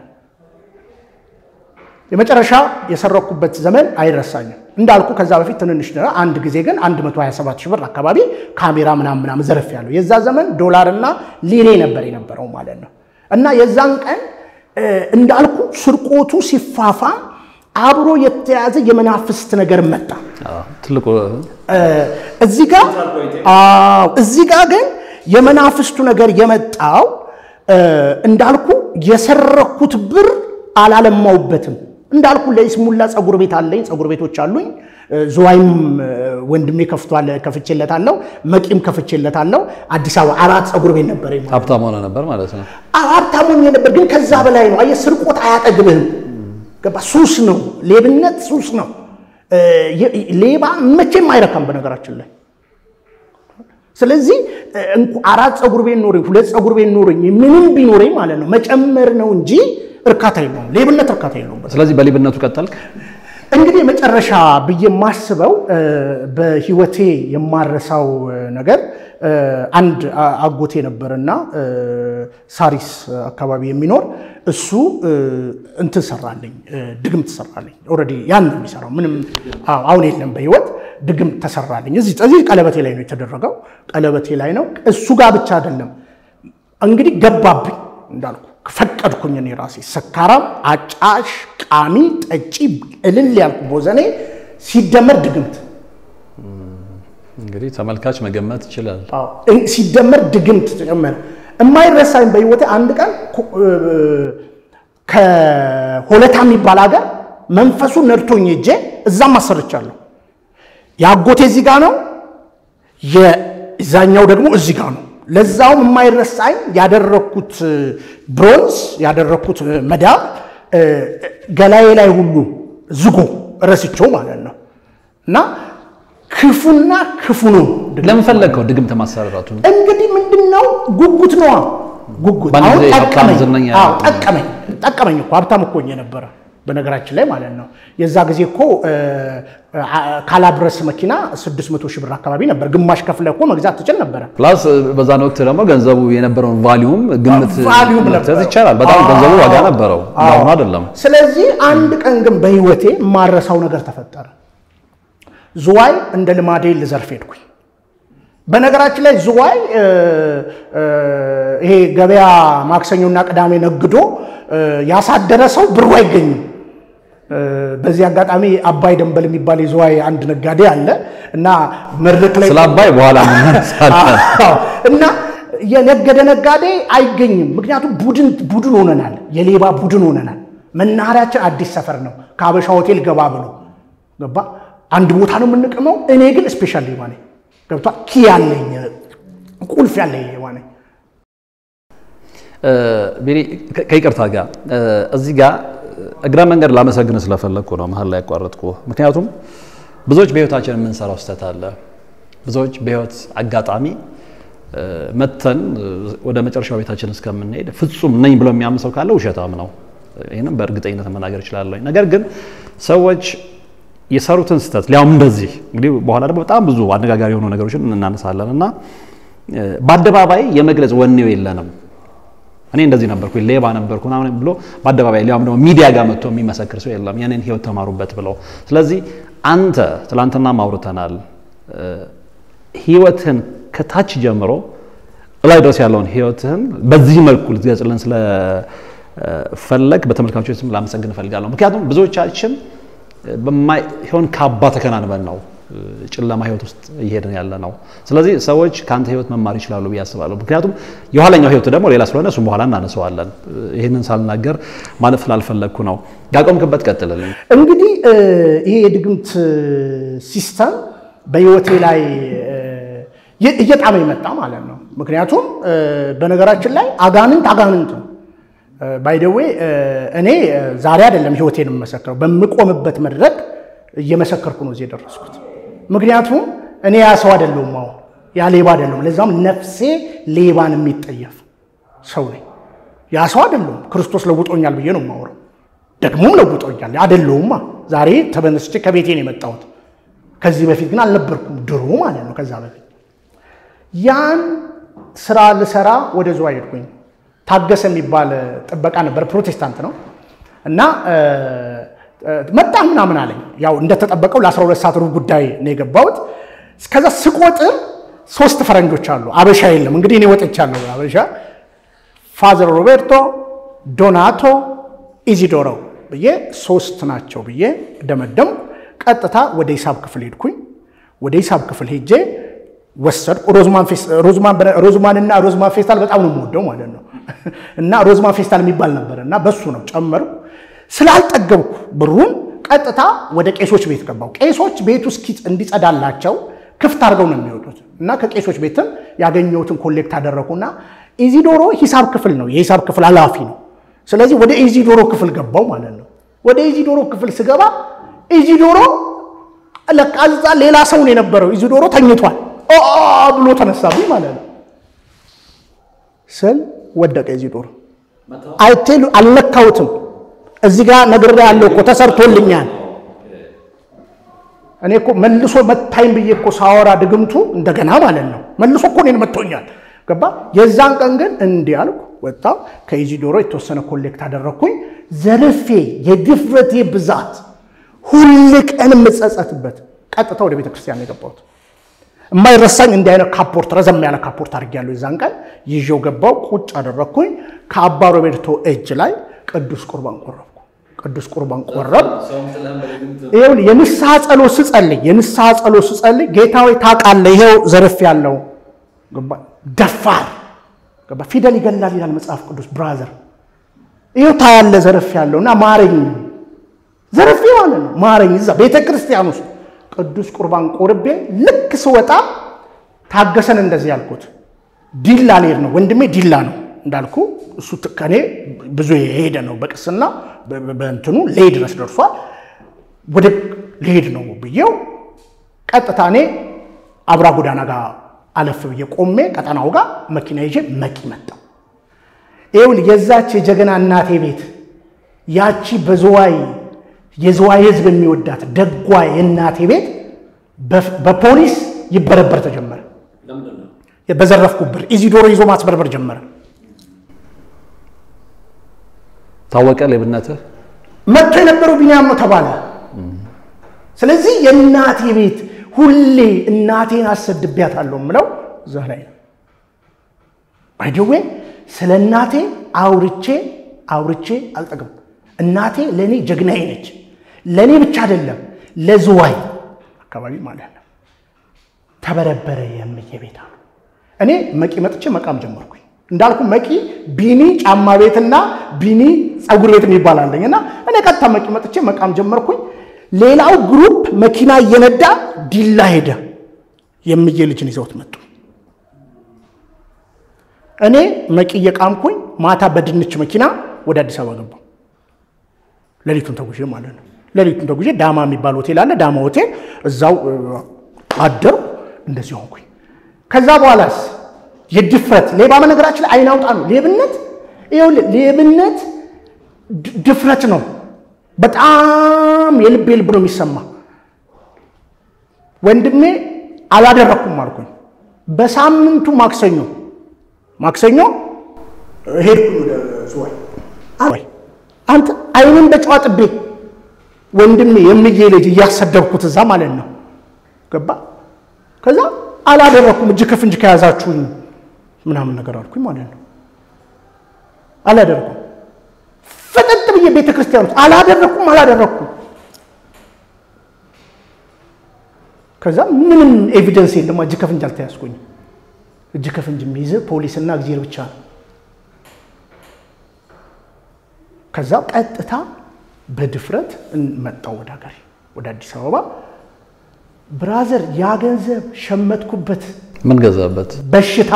የመጨረሻ የሰረኩበት ዘመን አይረሳኝም። እንዳልኩ ከዛ በፊት ትንንሽ አንድ ጊዜ ግን 127 ሺህ ብር አካባቢ ካሜራ ምናምን ምናምን ዘርፍ ያለው የዛ ዘመን ዶላርና ሊሬ ነበር የነበረው ማለት ነው። እና የዛን ቀን እንዳልኩ ስርቆቱ ሲፋፋም አብሮ የተያዘ የመናፍስት ነገር መጣ። ትልቁ እዚህ ጋር እዚህ ጋር ግን የመናፍስቱ ነገር የመጣው እንዳልኩ የሰረኩት ብር አላለማውበትም። እንዳልኩ ለይስሙላ ጸጉር ቤት አለኝ፣ ጸጉር ቤቶች አሉኝ። ዝዋይም ወንድሜ ከፍቷል፣ ከፍቼለታለሁ። መቂም ከፍቼለታለሁ። አዲስ አበባ አራት ጸጉር ቤት ነበር። ሀብታም ሆነ ነበር ማለት ነው። ሀብታም ሆኜ ነበር፣ ግን ከዛ በላይ ነው። አየህ፣ ስርቆት አያጠግብህም። ገባ? ሱስ ነው፣ ሌብነት ሱስ ነው። ሌባ መቼም አይረካም በነገራችን ላይ ስለዚህ አራት ጸጉር ቤት ኖረኝ ሁለት ጸጉር ቤት ኖረኝ ምንም ቢኖረኝ ማለት ነው መጨመር ነው እንጂ እርካታ የለውም። ሌብነት እርካታ የለውም። ስለዚህ በሌብነቱ ቀጠልክ። እንግዲህ መጨረሻ ብዬ የማስበው በህይወቴ የማረሳው ነገር አንድ አጎቴ ነበርና ሳሪስ አካባቢ የሚኖር እሱ እንትን ሰራልኝ፣ ድግምት ሰራልኝ። ኦልሬዲ ያን ነው የሚሰራው። ምንም አሁን የለም በህይወት ድግምት ተሰራልኝ። እዚህ እዚህ ቀለበቴ ላይ ነው የተደረገው። ቀለበቴ ላይ ነው። እሱ ጋር ብቻ አይደለም እንግዲህ ገባብኝ እንዳልኩ ፈቀድኩኝ እኔ ራሴ ሰካራም፣ አጫሽ፣ ቃሚ፣ ጠጪ፣ እልል ያልኩ ቦዘኔ ሲደመር ድግምት እንግዲህ ተመልካች መገመት ይችላል። ሲደመር ድግምት ተጨመረ። የማይረሳኝ በህይወቴ አንድ ቀን ከሆለታ የሚባል ሀገር መንፈሱ ነድቶኝ ሄጄ እዛም አሰርቻለሁ። የአጎቴ እዚህ ጋ ነው፣ የዛኛው ደግሞ እዚህ ጋ ነው። ለዛውም የማይረሳኝ ያደረግኩት ብሮንዝ ያደረግኩት መዳብ ገላዬ ላይ ሁሉ ዝጎ ረስቸው ማለት ነው። እና ክፉና ክፉ ነው። ለምን ፈለግከው ድግምት ማሰራራቱ? እንግዲህ ምንድን ነው ጉጉት ነዋ። ጉጉት በአንድ አሁን ጊዜ ሀብታም ጠቀመኝ። ዝነኛ አዎ ጠቀመኝ ጠቀመኝ እኮ ሀብታም እኮ ሆኜ ነበረ በነገራችን ላይ ማለት ነው። የዛ ጊዜ እኮ ካላብረስ መኪና 600 ሺህ ብር አካባቢ ነበር። ግማሽ ከፍለ እኮ መግዛት ትችል ነበረ። ፕላስ በዛን ወቅት ደግሞ ገንዘቡ የነበረውን ቫሊዩም ግምት ቫሊዩም መስጠት ነበረው። ይቻላል። በጣም አዎ። ገንዘቡ ዋጋ ነበረው፣ አዎ። እንዳሁኑ አይደለም። ስለዚህ አንድ ቀን ግን በህይወቴ የማረሳው ነገር ተፈጠረ። ዝዋይ እንደ ልማዴ ልዘርፍ ሄድኩኝ። በነገራችን ላይ ዝዋይ ይሄ ገበያ ማክሰኞና ቅዳሜ ነግዶ ያሳደረ ሰው ብሩ አይገኝም። በዚህ አጋጣሚ አባይ ደንበል የሚባል የዝዋይ አንድ ነጋዴ አለ እና መድረክ ላይ ስለ አባይ በኋላ እንመለሳለን። እና የነገደ ነጋዴ አይገኝም። ምክንያቱም ቡድን ቡድን ሆነናል፣ የሌባ ቡድን ሆነናል። መናኸሪያችን አዲስ ሰፈር ነው። ከሀበሻ ሆቴል ገባ ብሎ ገባ አንድ ቦታ ነው የምንቅመው። እኔ ግን ስፔሻል ሌባ ነኝ። ገብቷ ኪ ያለኝ ቁልፍ ያለኝ ሌባ ነኝ። ቤሪ ከይቅርታ ጋር እዚህ ጋር እግረ መንገድ ላመሰግን ስለፈለግኩ ነው መሀል ላይ ያቋረጥኩ። ምክንያቱም ብዙዎች በህይወታችን የምንሰራው ስህተት አለ። ብዙዎች በህይወት አጋጣሚ መተን ወደ መጨረሻው ቤታችን እስከምንሄድ ፍጹም ነኝ ብሎ የሚያምን ሰው ካለ ውሸታም ነው። ይህንም በእርግጠኝነት መናገር እችላለሁ። ነገር ግን ሰዎች የሰሩትን ስህተት ሊያውም እንደዚህ እንግዲህ በኋላ ደግሞ በጣም ብዙ አነጋጋሪ የሆኑ ነገሮችን እናነሳለን እና በአደባባይ የመግለጽ ወኔው የለንም። እኔ እንደዚህ ነበርኩ፣ ሌባ ነበርኩ ምናምን ብሎ በአደባባይ ሊያውም ደግሞ ሚዲያ ጋር መጥቶ የሚመሰክር ሰው የለም። የኔን ህይወት ተማሩበት ብለው። ስለዚህ አንተ ትላንትና ማውርተናል ህይወትን ከታች ጀምሮ ላይ ድረስ ያለውን ህይወትህን በዚህ መልኩ ልትገልጽልን ስለፈለግ በተመልካቾች ስም ላመሰግን እፈልጋለሁ። ምክንያቱም ብዙዎቻችን በማይሆን ካባ ተከናንበን ነው ጨለማ ህይወት ውስጥ እየሄድን ያለ ነው። ስለዚህ ሰዎች ከአንተ ህይወት መማር ይችላሉ ብዬ አስባለሁ። ምክንያቱም የኋለኛው ህይወት ደግሞ ሌላ ስለሆነ እሱም በኋላ እናነሰዋለን። ይህንን ሳልናገር ማለፍ ስላልፈለግኩ ነው። ያቆምክበት ቀጥልልኝ። እንግዲህ ይሄ የድግምት ሲስተም በህይወቴ ላይ እየጣመ የመጣ ማለት ነው። ምክንያቱም በነገራችን ላይ አጋንንት አጋንንት ነው። ባይደዌ እኔ ዛሬ አይደለም ህይወቴን የምመሰክረው፣ በምቆምበት መድረክ እየመሰከርኩ ነው እዚህ የደረስኩት። ምክንያቱም እኔ ያ ሰው አይደለሁም፣ አሁን ያ ሌባ አይደለሁም። ለዛም ነፍሴ ሌባን የሚጠየፍ ሰው ነኝ። ያ ሰው አይደለሁም። ክርስቶስ ለውጦኛል ብዬ ነው የማወራው። ደግሞም ለውጦኛል አይደለሁማ። ዛሬ ተበነስቼ ከቤቴ ነው የመጣሁት። ከዚህ በፊት ግን አልነበርኩም፣ ድሮ ማለት ነው። ከዛ በፊት ያን ስራ ልሰራ ወደ ዝዋይ ሄድኩኝ። ታገሰ የሚባል ጥበቃ ነበር፣ ፕሮቴስታንት ነው እና መጣ ምናምን አለኝ። ያው እንደተጠበቀው ለ12 ሰዓት ሩብ ጉዳይ ነው የገባሁት። እስከዛ ስቆጥር ሶስት ፈረንጆች አሉ፣ አበሻ የለም። እንግዲህ እኔ ወጥቻለሁ። አበሻ ፋዘር ሮቤርቶ፣ ዶናቶ፣ ኢዚዶሮ ብዬ ሶስት ናቸው ብዬ ደመደም። ቀጥታ ወደ ሂሳብ ክፍል ሄድኩኝ። ወደ ሂሳብ ክፍል ሄጄ ወሰድኩ። ሮዝማን እና ሮዝማን ፌስታል በጣም ነው የምወደው ማለት ነው እና ሮዝማን ፌስታል የሚባል ነበር እና በሱ ነው ጨመርኩ። ስላልጠገብኩ ብሩን ቀጥታ ወደ ቄሶች ቤት ገባው። ቄሶች ቤቱ እስኪ እንዲጸዳላቸው ክፍት አድርገው ነው የሚወጡት እና ከቄሶች ቤትም ያገኘሁትን ኮሌክት አደረኩና ኢዚዶሮ ሂሳብ ክፍል ነው፣ የሂሳብ ክፍል ኃላፊ ነው። ስለዚህ ወደ ኢዚዶሮ ክፍል ገባው ማለት ነው። ወደ ኢዚዶሮ ክፍል ስገባ ኢዚዶሮ ለካ እዛ ሌላ ሰው ነው የነበረው። ኢዚዶሮ ተኝቷል ብሎ ተነሳብኝ ማለት ነው። ስል ወደቀ ኢዚዶሮ። አይቴሉ አልነካሁትም። እዚህ ጋር ነግሬ ያለው እኮ ተሰርቶልኛል። እኔ እኮ መልሶ መታኝ ብዬ እኮ ሳወራ ድግምቱ እንደገና ማለት ነው መልሶ እኮ እኔን መቶኛል። ገባ። የዛን ቀን ግን እንዲህ አልኩ፣ ወጣሁ። ከኢዚዶሮ የተወሰነ ኮሌክት አደረግኩኝ። ዘርፌ የድፍረቴ ብዛት ሁል ቀን የምጸጸትበት ቀጥታ ወደ ቤተ ክርስቲያን የገባሁት የማይረሳኝ እንዲህ አይነት ካፖርት ረዘም ያለ ካፖርት አድርጌያለሁ። የዛን ቀን ይዤው ገባው፣ ቁጭ አደረግኩኝ። ከአባ ሮቤርቶ እጅ ላይ ቅዱስ ቁርባን ቆረብኩ። ቅዱስ ቁርባን ቆረብ ይኸውልህ፣ የንስሐ ጸሎት ስጸልይ የንስሐ ጸሎት ስጸልይ ጌታ ሆይ ታውቃለህ፣ ይኸው ዘርፍ ያለው ደፋር ገባ ፊደል ይገላል ይላል መጽሐፍ ቅዱስ። ብራዘር ይኸው ታያለ ዘርፍ ያለው እና ማረኝ፣ ዘርፌ ማለት ነው ማረኝ። እዛ ቤተ ክርስቲያን ውስጥ ቅዱስ ቁርባን ቆርቤ ልክ ስወጣ ታገሰን እንደዚህ ያልኩት ዲላ ልሄድ ነው ወንድሜ ዲላ ነው እንዳልኩ እሱ ከኔ ብዙ የሄደ ነው በቅስና በእንትኑ ልሄድ ድረስ ደርሷል። ወደ ልሄድ ነው ብዬው ቀጥታ እኔ አብራ ጎዳና ጋር አለፍ ብዬ ቆሜ ቀጠናው ጋር መኪና ይዤ መቂ መጣው። ይኸውልህ የዛች የጀግና እናቴ ቤት ያቺ በዝዋይ የዝዋይ ሕዝብ የሚወዳት ደጓ የእናቴ ቤት በፖሊስ ይበረበር ተጀመረ። በዘረፍኩ ብር ኢዚዶሮ ይዞ ማስበርበር ጀመረ። ታወቀ ሌብነትህ። መጥቶ የነበረው ቢኒያም ነው ተባለ። ስለዚህ የእናቴ ቤት ሁሌ እናቴን አሰድቢያታለሁ የምለው እዛ ላይ ነው። ባይደዌ ስለ እናቴ አውርቼ አውርቼ አልጠግም። እናቴ ለእኔ ጀግናዬ ነች። ለእኔ ብቻ አይደለም ለዝዋይ አካባቢ ማለት ነው። ተበረበረ የምዬ ቤታ ነው። እኔ መቂ መጥቼ መቃም ጀመርኩኝ። እንዳልኩ መቂ ቢኒ ጫማ ቤትና ቢኒ ፀጉር ቤት የሚባል አለኝ እና እኔ ቀጥታ መቂ መጥቼ መቃም ጀመርኩኝ። ሌላው ግሩፕ መኪና እየነዳ ዲላ ሄደ። የምዬ ልጅን ይዘውት መጡ። እኔ መቂ እየቃምኩኝ ማታ በድንች መኪና ወደ አዲስ አበባ ገባሁ። ሌሊቱን ተጉዤ ማለት ነው። ሌሊቱን ተጉዤ ዳማ የሚባል ሆቴል አለ። ዳማ ሆቴል እዛው አደሩ። እንደዚህ ሆንኩኝ። ከዛ በኋላስ የድፍረት ሌባ በነገራችን ላይ አይን አውጣ ነው። ሌብነት ይኸውልህ፣ ሌብነት ድፍረት ነው። በጣም የልቤ ልብ ነው የሚሰማ። ወንድሜ አላደረኩም አልኩኝ። በሳምንቱ ማክሰኞ ማክሰኞ ሄድኩኝ ወደ ዝዋይ። አንተ አይንን በጨዋ ጥቤ ወንድሜ የምዬ ልጅ እያሰደብኩት እዛ ማለት ነው ገባ። ከዛ አላደረኩም እጅ ከፍንጅ ከያዛችሁኝ ምናምን ነገር አልኩኝ ማለት ነው። አላደረኩም ፍጥጥ ብዬ ቤተ ክርስቲያን ውስጥ አላደረኩም አላደረኩም። ከዛ ምንም ኤቪደንስ የለም። እጅ ከፍንጅ አልተያዝኩኝም። እጅ ከፍንጅ የሚይዝ ፖሊስና እግዚአብሔር ብቻ ነው። ከዛ ቀጥታ በድፍረት መጣው ወደ ሀገሬ ወደ አዲስ አበባ። ብራዘር ያ ገንዘብ ሸመትኩበት ምን ገዛበት በሽታ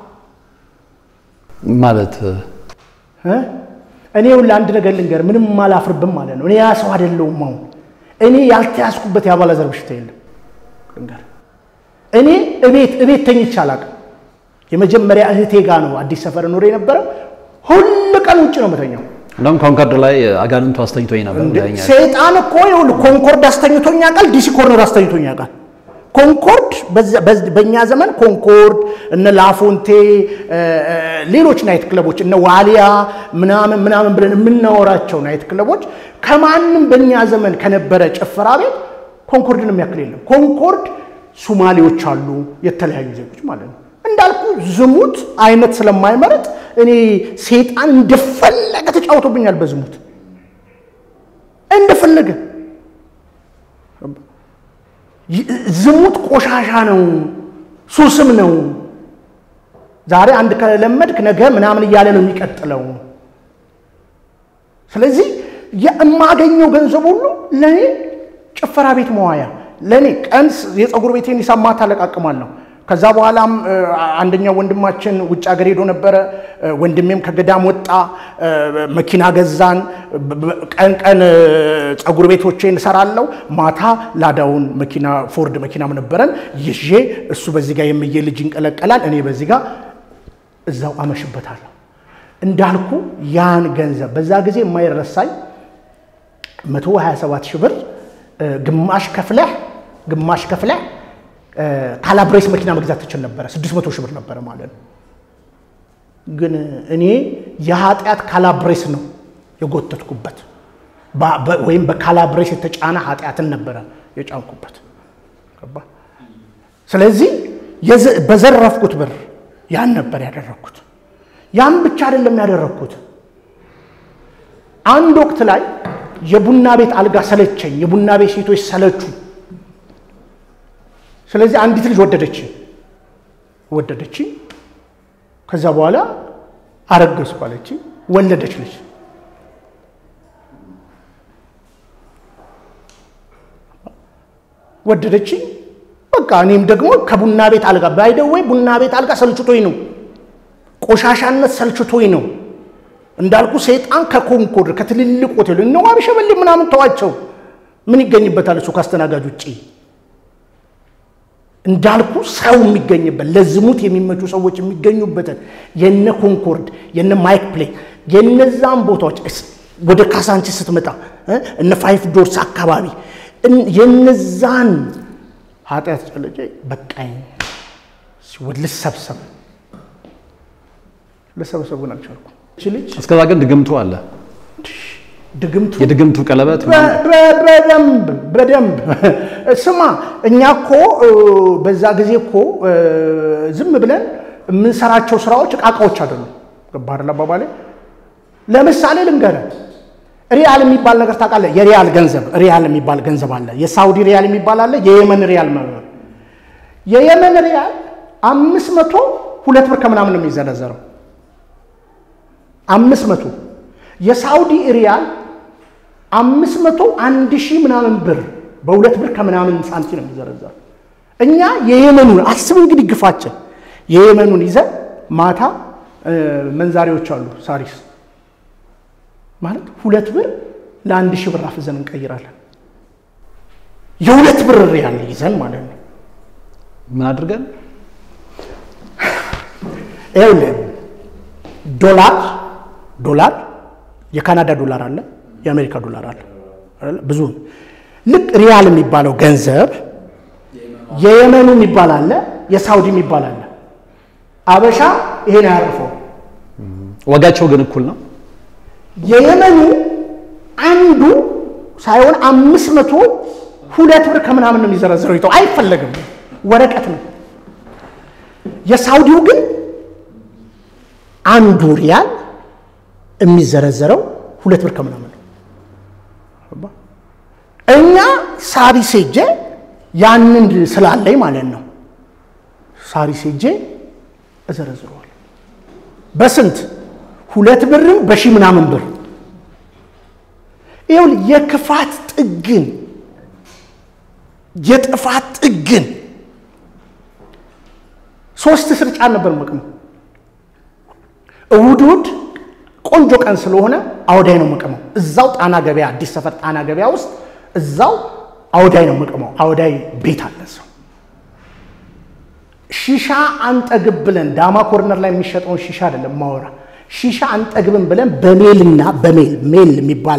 ማለት እ እኔ ሁላ አንድ ነገር ልንገር፣ ምንም አላፍርብም ማለት ነው። እኔ ያ ሰው አይደለሁም። አሁን እኔ ያልተያዝኩበት የአባላዘር በሽታ የለም። ልንገር፣ እኔ እቤት እቤት ተኝቼ አላውቅም። የመጀመሪያ እህቴ ጋ ነው አዲስ ሰፈር ኖር የነበረው። ሁል ቀን ውጭ ነው የምተኛው። እንደውም ኮንኮርድ ላይ አጋንንቱ አስተኝቶኝ ነበር ብለኸኛል። ሰይጣን እኮ ይኸውልህ ኮንኮርድ አስተኝቶኝ ያውቃል። ዲሲ ኮርነር አስተኝቶኝ ያውቃል። ኮንኮርድ በእኛ ዘመን ኮንኮርድ እነ ላፎንቴ ሌሎች ናይት ክለቦች እነ ዋሊያ ምናምን ምናምን ብለን የምናወራቸው ናይት ክለቦች ከማንም በእኛ ዘመን ከነበረ ጭፈራ ቤት ኮንኮርድን የሚያክል የለም። ኮንኮርድ ሱማሌዎች አሉ፣ የተለያዩ ዜጎች ማለት ነው። እንዳልኩ ዝሙት አይነት ስለማይመረጥ እኔ ሴጣን እንደፈለገ ተጫውቶብኛል። በዝሙት እንደፈለገ ዝሙት ቆሻሻ ነው፣ ሱስም ነው። ዛሬ አንድ ከለመድክ ነገ ምናምን እያለ ነው የሚቀጥለው። ስለዚህ የማገኘው ገንዘብ ሁሉ ለእኔ ጭፈራ ቤት መዋያ፣ ለእኔ ቀን የፀጉር ቤቴን ሂሳብ ማታ አለቃቅማለሁ። ከዛ በኋላም አንደኛው ወንድማችን ውጭ ሀገር ሄዶ ነበረ። ወንድሜም ከገዳም ወጣ፣ መኪና ገዛን። ቀን ቀን ፀጉር ቤቶቼን እሰራለሁ፣ ማታ ላዳውን መኪና ፎርድ መኪናም ነበረን ይዤ እሱ በዚህ ጋር የምዬ ልጅ ይንቀለቀላል፣ እኔ በዚህ ጋር እዛው አመሽበታለሁ። እንዳልኩ ያን ገንዘብ በዛ ጊዜ የማይረሳኝ 127 ሺህ ብር ግማሽ ከፍለህ ግማሽ ከፍለህ ካላብሬስ መኪና መግዛት ትችል ነበረ። 600 ሺህ ብር ነበረ ማለት ነው። ግን እኔ የኃጢአት ካላብሬስ ነው የጎተትኩበት፣ ወይም በካላብሬስ የተጫነ ኃጢአትን ነበረ የጫንኩበት። ስለዚህ በዘረፍኩት ብር ያን ነበር ያደረግኩት። ያን ብቻ አይደለም ያደረግኩት። አንድ ወቅት ላይ የቡና ቤት አልጋ ሰለቸኝ፣ የቡና ቤት ሴቶች ሰለቹ። ስለዚህ አንዲት ልጅ ወደደች ወደደች። ከዛ በኋላ አረገዝኩ አለች፣ ወለደች ልጅ። ወደደች። በቃ እኔም ደግሞ ከቡና ቤት አልጋ ባይደወይ ቡና ቤት አልጋ ሰልችቶኝ ነው፣ ቆሻሻነት ሰልችቶኝ ነው። እንዳልኩ ሰይጣን ከኮንኮርድ ከትልልቅ ሆቴል እነ ዋቢ ሸበሌ ምናምን ተዋቸው። ምን ይገኝበታል እሱ ከአስተናጋጅ ውጭ እንዳልኩ ሰው የሚገኝበት ለዝሙት የሚመቹ ሰዎች የሚገኙበትን የነ ኮንኮርድ የነ ማይክ ፕሌይ የነዛን ቦታዎች ወደ ካሳንቺስ ስትመጣ እነ ፋይፍ ዶርስ አካባቢ የነዛን ኃጢአት ጨለጨ በቃኝ ሲወድ ልሰብሰብ ልሰበሰብ ግን አልቻልኩም። ልጅ እስከዛ ግን ድግምቱ አለ። ድግምቱ የድግምቱ ቀለበት በ- በ- በደንብ በደንብ ስማ፣ እኛ እኮ እ፣ በዛ ጊዜ እኮ እ፣ ዝም ብለን የምንሰራቸው ስራዎች እቃቃዎች አይደሉም። ገባህ አይደል አባባሌ? ለምሳሌ ልንገርህ፣ ሪያል የሚባል ነገር ታውቃለህ? የሪያል ገንዘብ ሪያል የሚባል ገንዘብ አለ። የሳውዲ ሪያል የሚባል አለ። የየመን ሪያል መ- የየመን ሪያል አምስት መቶ ሁለት ብር ከምናምን ነው የሚዘረዘረው። አምስት መቶ የሳውዲ ሪያል አምስት መቶ አንድ ሺህ ምናምን ብር በሁለት ብር ከምናምን ሳንቲም ነው የሚዘረዘረው። እኛ የየመኑን አስብ እንግዲህ ግፋችን የየመኑን ይዘን ማታ እ፣ መንዛሪዎች አሉ ሳሪስ ማለት ሁለት ብር ለአንድ ሺህ ብር አፍዘን እንቀይራለን። የሁለት ብር ሪያል ይዘን ማለት ነው። ምን አድርገን ይኸውልህ ዶላር ዶላር የካናዳ ዶላር አለ፣ የአሜሪካ ዶላር አለ አይደለ? ብዙ ልክ ሪያል የሚባለው ገንዘብ የየመኑ የሚባል አለ፣ የሳውዲ የሚባል አለ። አበሻ ይሄን አያርፈው። ዋጋቸው ግን እኩል ነው። የየመኑ አንዱ ሳይሆን አምስት መቶ ሁለት ብር ከምናምን ነው የሚዘረዝረው። ይተው አይፈለግም፣ ወረቀት ነው። የሳውዲው ግን አንዱ ሪያል የሚዘረዘረው ሁለት ብር ከምናምን ነው። ገባህ? እኛ ሳሪ ሴጄ ያንን ስላለኝ ማለት ነው ሳሪ ሴጄ እዘረዝረዋል። በስንት ሁለት ብርም በሺህ ምናምን ብር ይኸውልህ የክፋት ጥግን የጥፋት ጥግን ሶስት ስር ጫን ነበር መቅመው። እሑድ እሑድ ቆንጆ ቀን ስለሆነ አውዳይ ነው መቅመው። እዛው ጣና ገበያ አዲስ ሰፈር ጣና ገበያ ውስጥ እዛው አውዳይ ነው መቅመው። አውዳይ ቤት አለ ሰው ሺሻ አንጠግብ ብለን ዳማ ኮርነር ላይ የሚሸጠውን ሺሻ አይደለም ማወራ ሺሻ አንጠግብም ብለን በሜልና በሜል ሜል የሚባል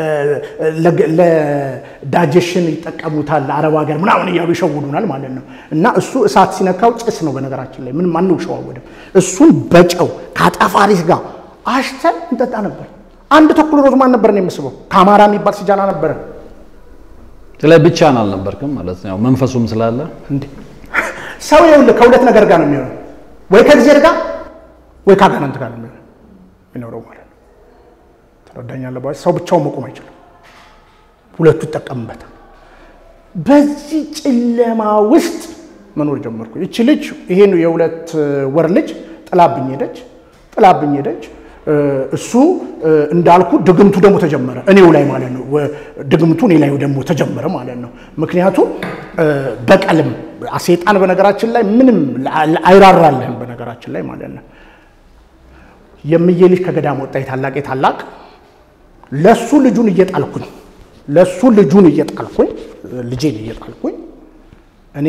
ለዳጀሽን ይጠቀሙታል አረብ ሀገር ምናምን እያሉ ይሸውዱናል ማለት ነው። እና እሱ እሳት ሲነካው ጭስ ነው በነገራችን ላይ ምንም አንሸዋወድም። እሱን በጨው ከአጣፋሪስ ጋር አሽተን እንጠጣ ነበር። አንድ ተኩል ሮዝማን ነበር ነው የምስበው። ከአማራ የሚባል ሲጃና ነበረ ላይ ብቻህን አልነበርክም ማለት ነው። ያው መንፈሱም ስላለ እንዴ ሰው ይኸውልህ ከሁለት ነገር ጋር ነው የሚሆነው፣ ወይ ከእግዚአብሔር ጋር ወይ ከአጋንንት ጋር ነው የሚሆነው የሚኖረው ማለት ነው። ትረዳኛለህ? ባይ ሰው ብቻውን መቆም አይችልም። ሁለቱ ይጠቀምበታል። በዚህ ጨለማ ውስጥ መኖር ጀመርኩ። ይቺ ልጅ ይሄን የሁለት ወር ልጅ ጥላብኝ ሄደች፣ ጥላብኝ ሄደች። እሱ እንዳልኩ ድግምቱ ደግሞ ተጀመረ እኔው ላይ ማለት ነው። ድግምቱ እኔ ላይ ደግሞ ተጀመረ ማለት ነው። ምክንያቱም በቀልም ሴጣን በነገራችን ላይ ምንም አይራራልህም በነገራችን ላይ ማለት ነው። የምዬ ልጅ ከገዳም ወጣ። የታላቅ የታላቅ ለሱ ልጁን እየጣልኩኝ ለሱ ልጁን እየጣልኩኝ ልጄን እየጣልኩኝ እኔ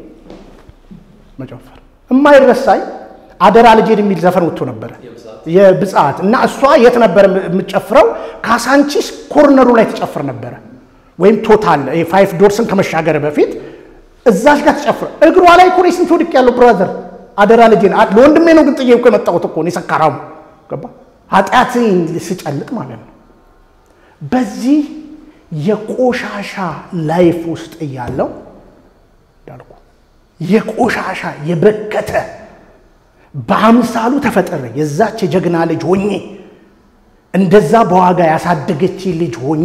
መጨፈር የማይረሳኝ አደራ ልጄን የሚል ዘፈን ወጥቶ ነበረ የብጻት እና እሷ የት ነበር የምትጨፍረው? ካሳንቺስ ኮርነሩ ላይ ትጨፍር ነበረ፣ ወይም ቶታል ፋይፍ ዶርስን ከመሻገር በፊት እዛች ጋር ትጨፍር። እግሯ ላይ እኮ እኔ ስንት ወድቅ ያለው ብራዘር፣ አደራ ልጄን ለወንድሜ ነው ግን ጥዬ እኮ የመጣሁት እኮ እኔ ሰካራሙ ገባ ኃጢአት ስጨልጥ ማለት ነው። በዚህ የቆሻሻ ላይፍ ውስጥ እያለው እንዳልኩ የቆሻሻ የበከተ በአምሳሉ ተፈጠረ የዛች የጀግና ልጅ ሆኜ እንደዛ በዋጋ ያሳደገች ልጅ ሆኜ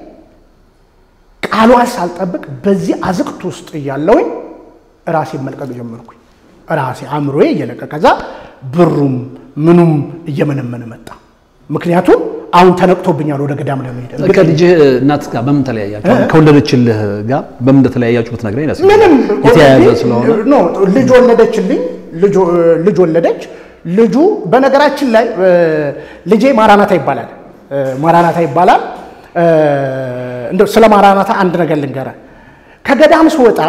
ቃሏን ሳልጠብቅ በዚህ አዝቅት ውስጥ እያለውኝ ራሴን መልቀቅ ጀመርኩኝ። ራሴ አእምሮዬ እየለቀቀ ከዛ ብሩም ምኑም እየመነመነ መጣ። ምክንያቱም አሁን ተነቅቶብኛል ወደ ገዳም ለመሄድ። ከልጅህ እናት ጋር በምን ተለያያችሁ? ከወለደችልህ ጋር በምን እንደተለያያችሁ ብትነግረኝ ደስ ይለኛል። ምንም የተያያዘ ስለሆነ ኖ ልጅ ወለደችልኝ። ልጅ ወለደች። ልጁ በነገራችን ላይ ልጄ ማራናታ ይባላል። ማራናታ ይባላል። እንደው ስለ ማራናታ አንድ ነገር ልንገርህ። ከገዳም ስወጣ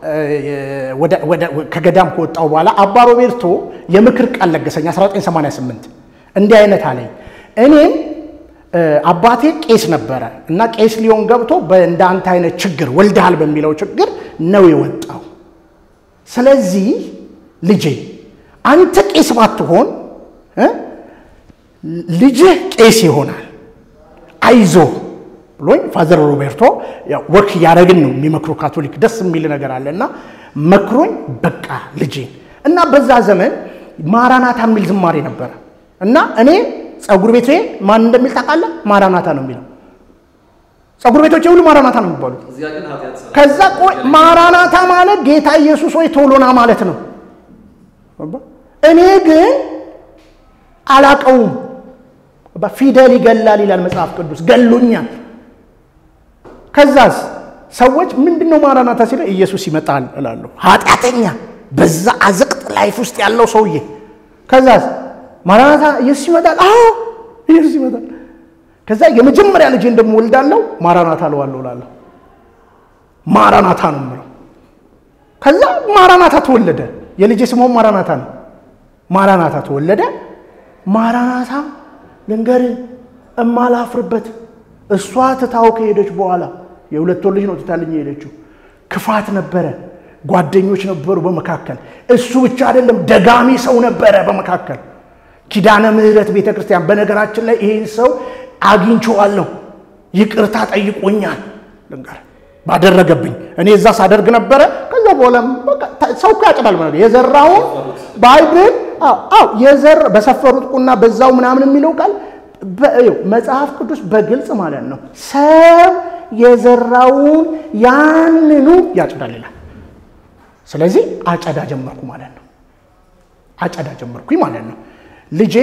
ከገዳም ከወጣው በኋላ አባ ሮቤርቶ የምክር ቃል ለገሰኝ 1988 እንዲህ አይነት አለኝ። እኔም አባቴ ቄስ ነበረ እና ቄስ ሊሆን ገብቶ እንደ አንተ አይነት ችግር ወልደሃል በሚለው ችግር ነው የወጣው። ስለዚህ ልጄ አንተ ቄስ ባትሆን ልጅህ ቄስ ይሆናል። አይዞ ብሎኝ ፋዘር ሮቤርቶ ወክ እያደረግን ነው የሚመክሩ ካቶሊክ ደስ የሚል ነገር አለ እና መክሮኝ በቃ ልጄ እና በዛ ዘመን ማራናታ የሚል ዝማሬ ነበረ እና እኔ ጸጉር ቤቴ ማን እንደሚል ታውቃለህ? ማራናታ ነው የሚለው ጸጉር ቤቶች ሁሉ ማራናታ ነው የሚባሉት። ከዛ ቆይ ማራናታ ማለት ጌታ ኢየሱስ ወይ ቶሎና ማለት ነው። እኔ ግን አላቀውም። ፊደል ይገላል ይላል መጽሐፍ ቅዱስ፣ ገሎኛል። ከዛስ ሰዎች ምንድን ነው ማራናታ ሲለ ኢየሱስ ይመጣል እላለሁ። ኃጢአተኛ በዛ አዘቅት ላይፍ ውስጥ ያለው ሰውዬ። ከዛስ ማራናታ ኢየሱስ ይመጣል። አዎ ኢየሱስ ይመጣል። ከዛ የመጀመሪያ ልጅ እንደምወልዳለሁ ማራናታ እለዋለሁ እላለሁ። ማራናታ ነው የምለው። ከዛ ማራናታ ተወለደ። የልጄ ስሟም ማራናታ ነው። ማራናታ ተወለደ። ማራናታ ልንገር እማላፍርበት እሷ ትታው ከሄደች በኋላ የሁለት ወር ልጅ ነው ትታልኝ የሄደችው። ክፋት ነበረ፣ ጓደኞች ነበሩ በመካከል። እሱ ብቻ አይደለም ደጋሚ ሰው ነበረ በመካከል። ኪዳነ ምሕረት ቤተ ክርስቲያን በነገራችን ላይ ይህን ሰው አግኝቼዋለሁ፣ ይቅርታ ጠይቆኛል። ልንገር ባደረገብኝ እኔ እዛ ሳደርግ ነበረ። ከዛ በኋላ ሰው እኮ ያጭዳል ማለት ነው። የዘራውን ባይብል አዎ የዘር በሰፈሩት ቁና በዛው ምናምን የሚለው ቃል መጽሐፍ ቅዱስ በግልጽ ማለት ነው ሰው የዘራውን ያንኑ ያጭዳል ይላል። ስለዚህ አጨዳ ጀመርኩ ማለት ነው። አጨዳ ጀመርኩኝ ማለት ነው። ልጄ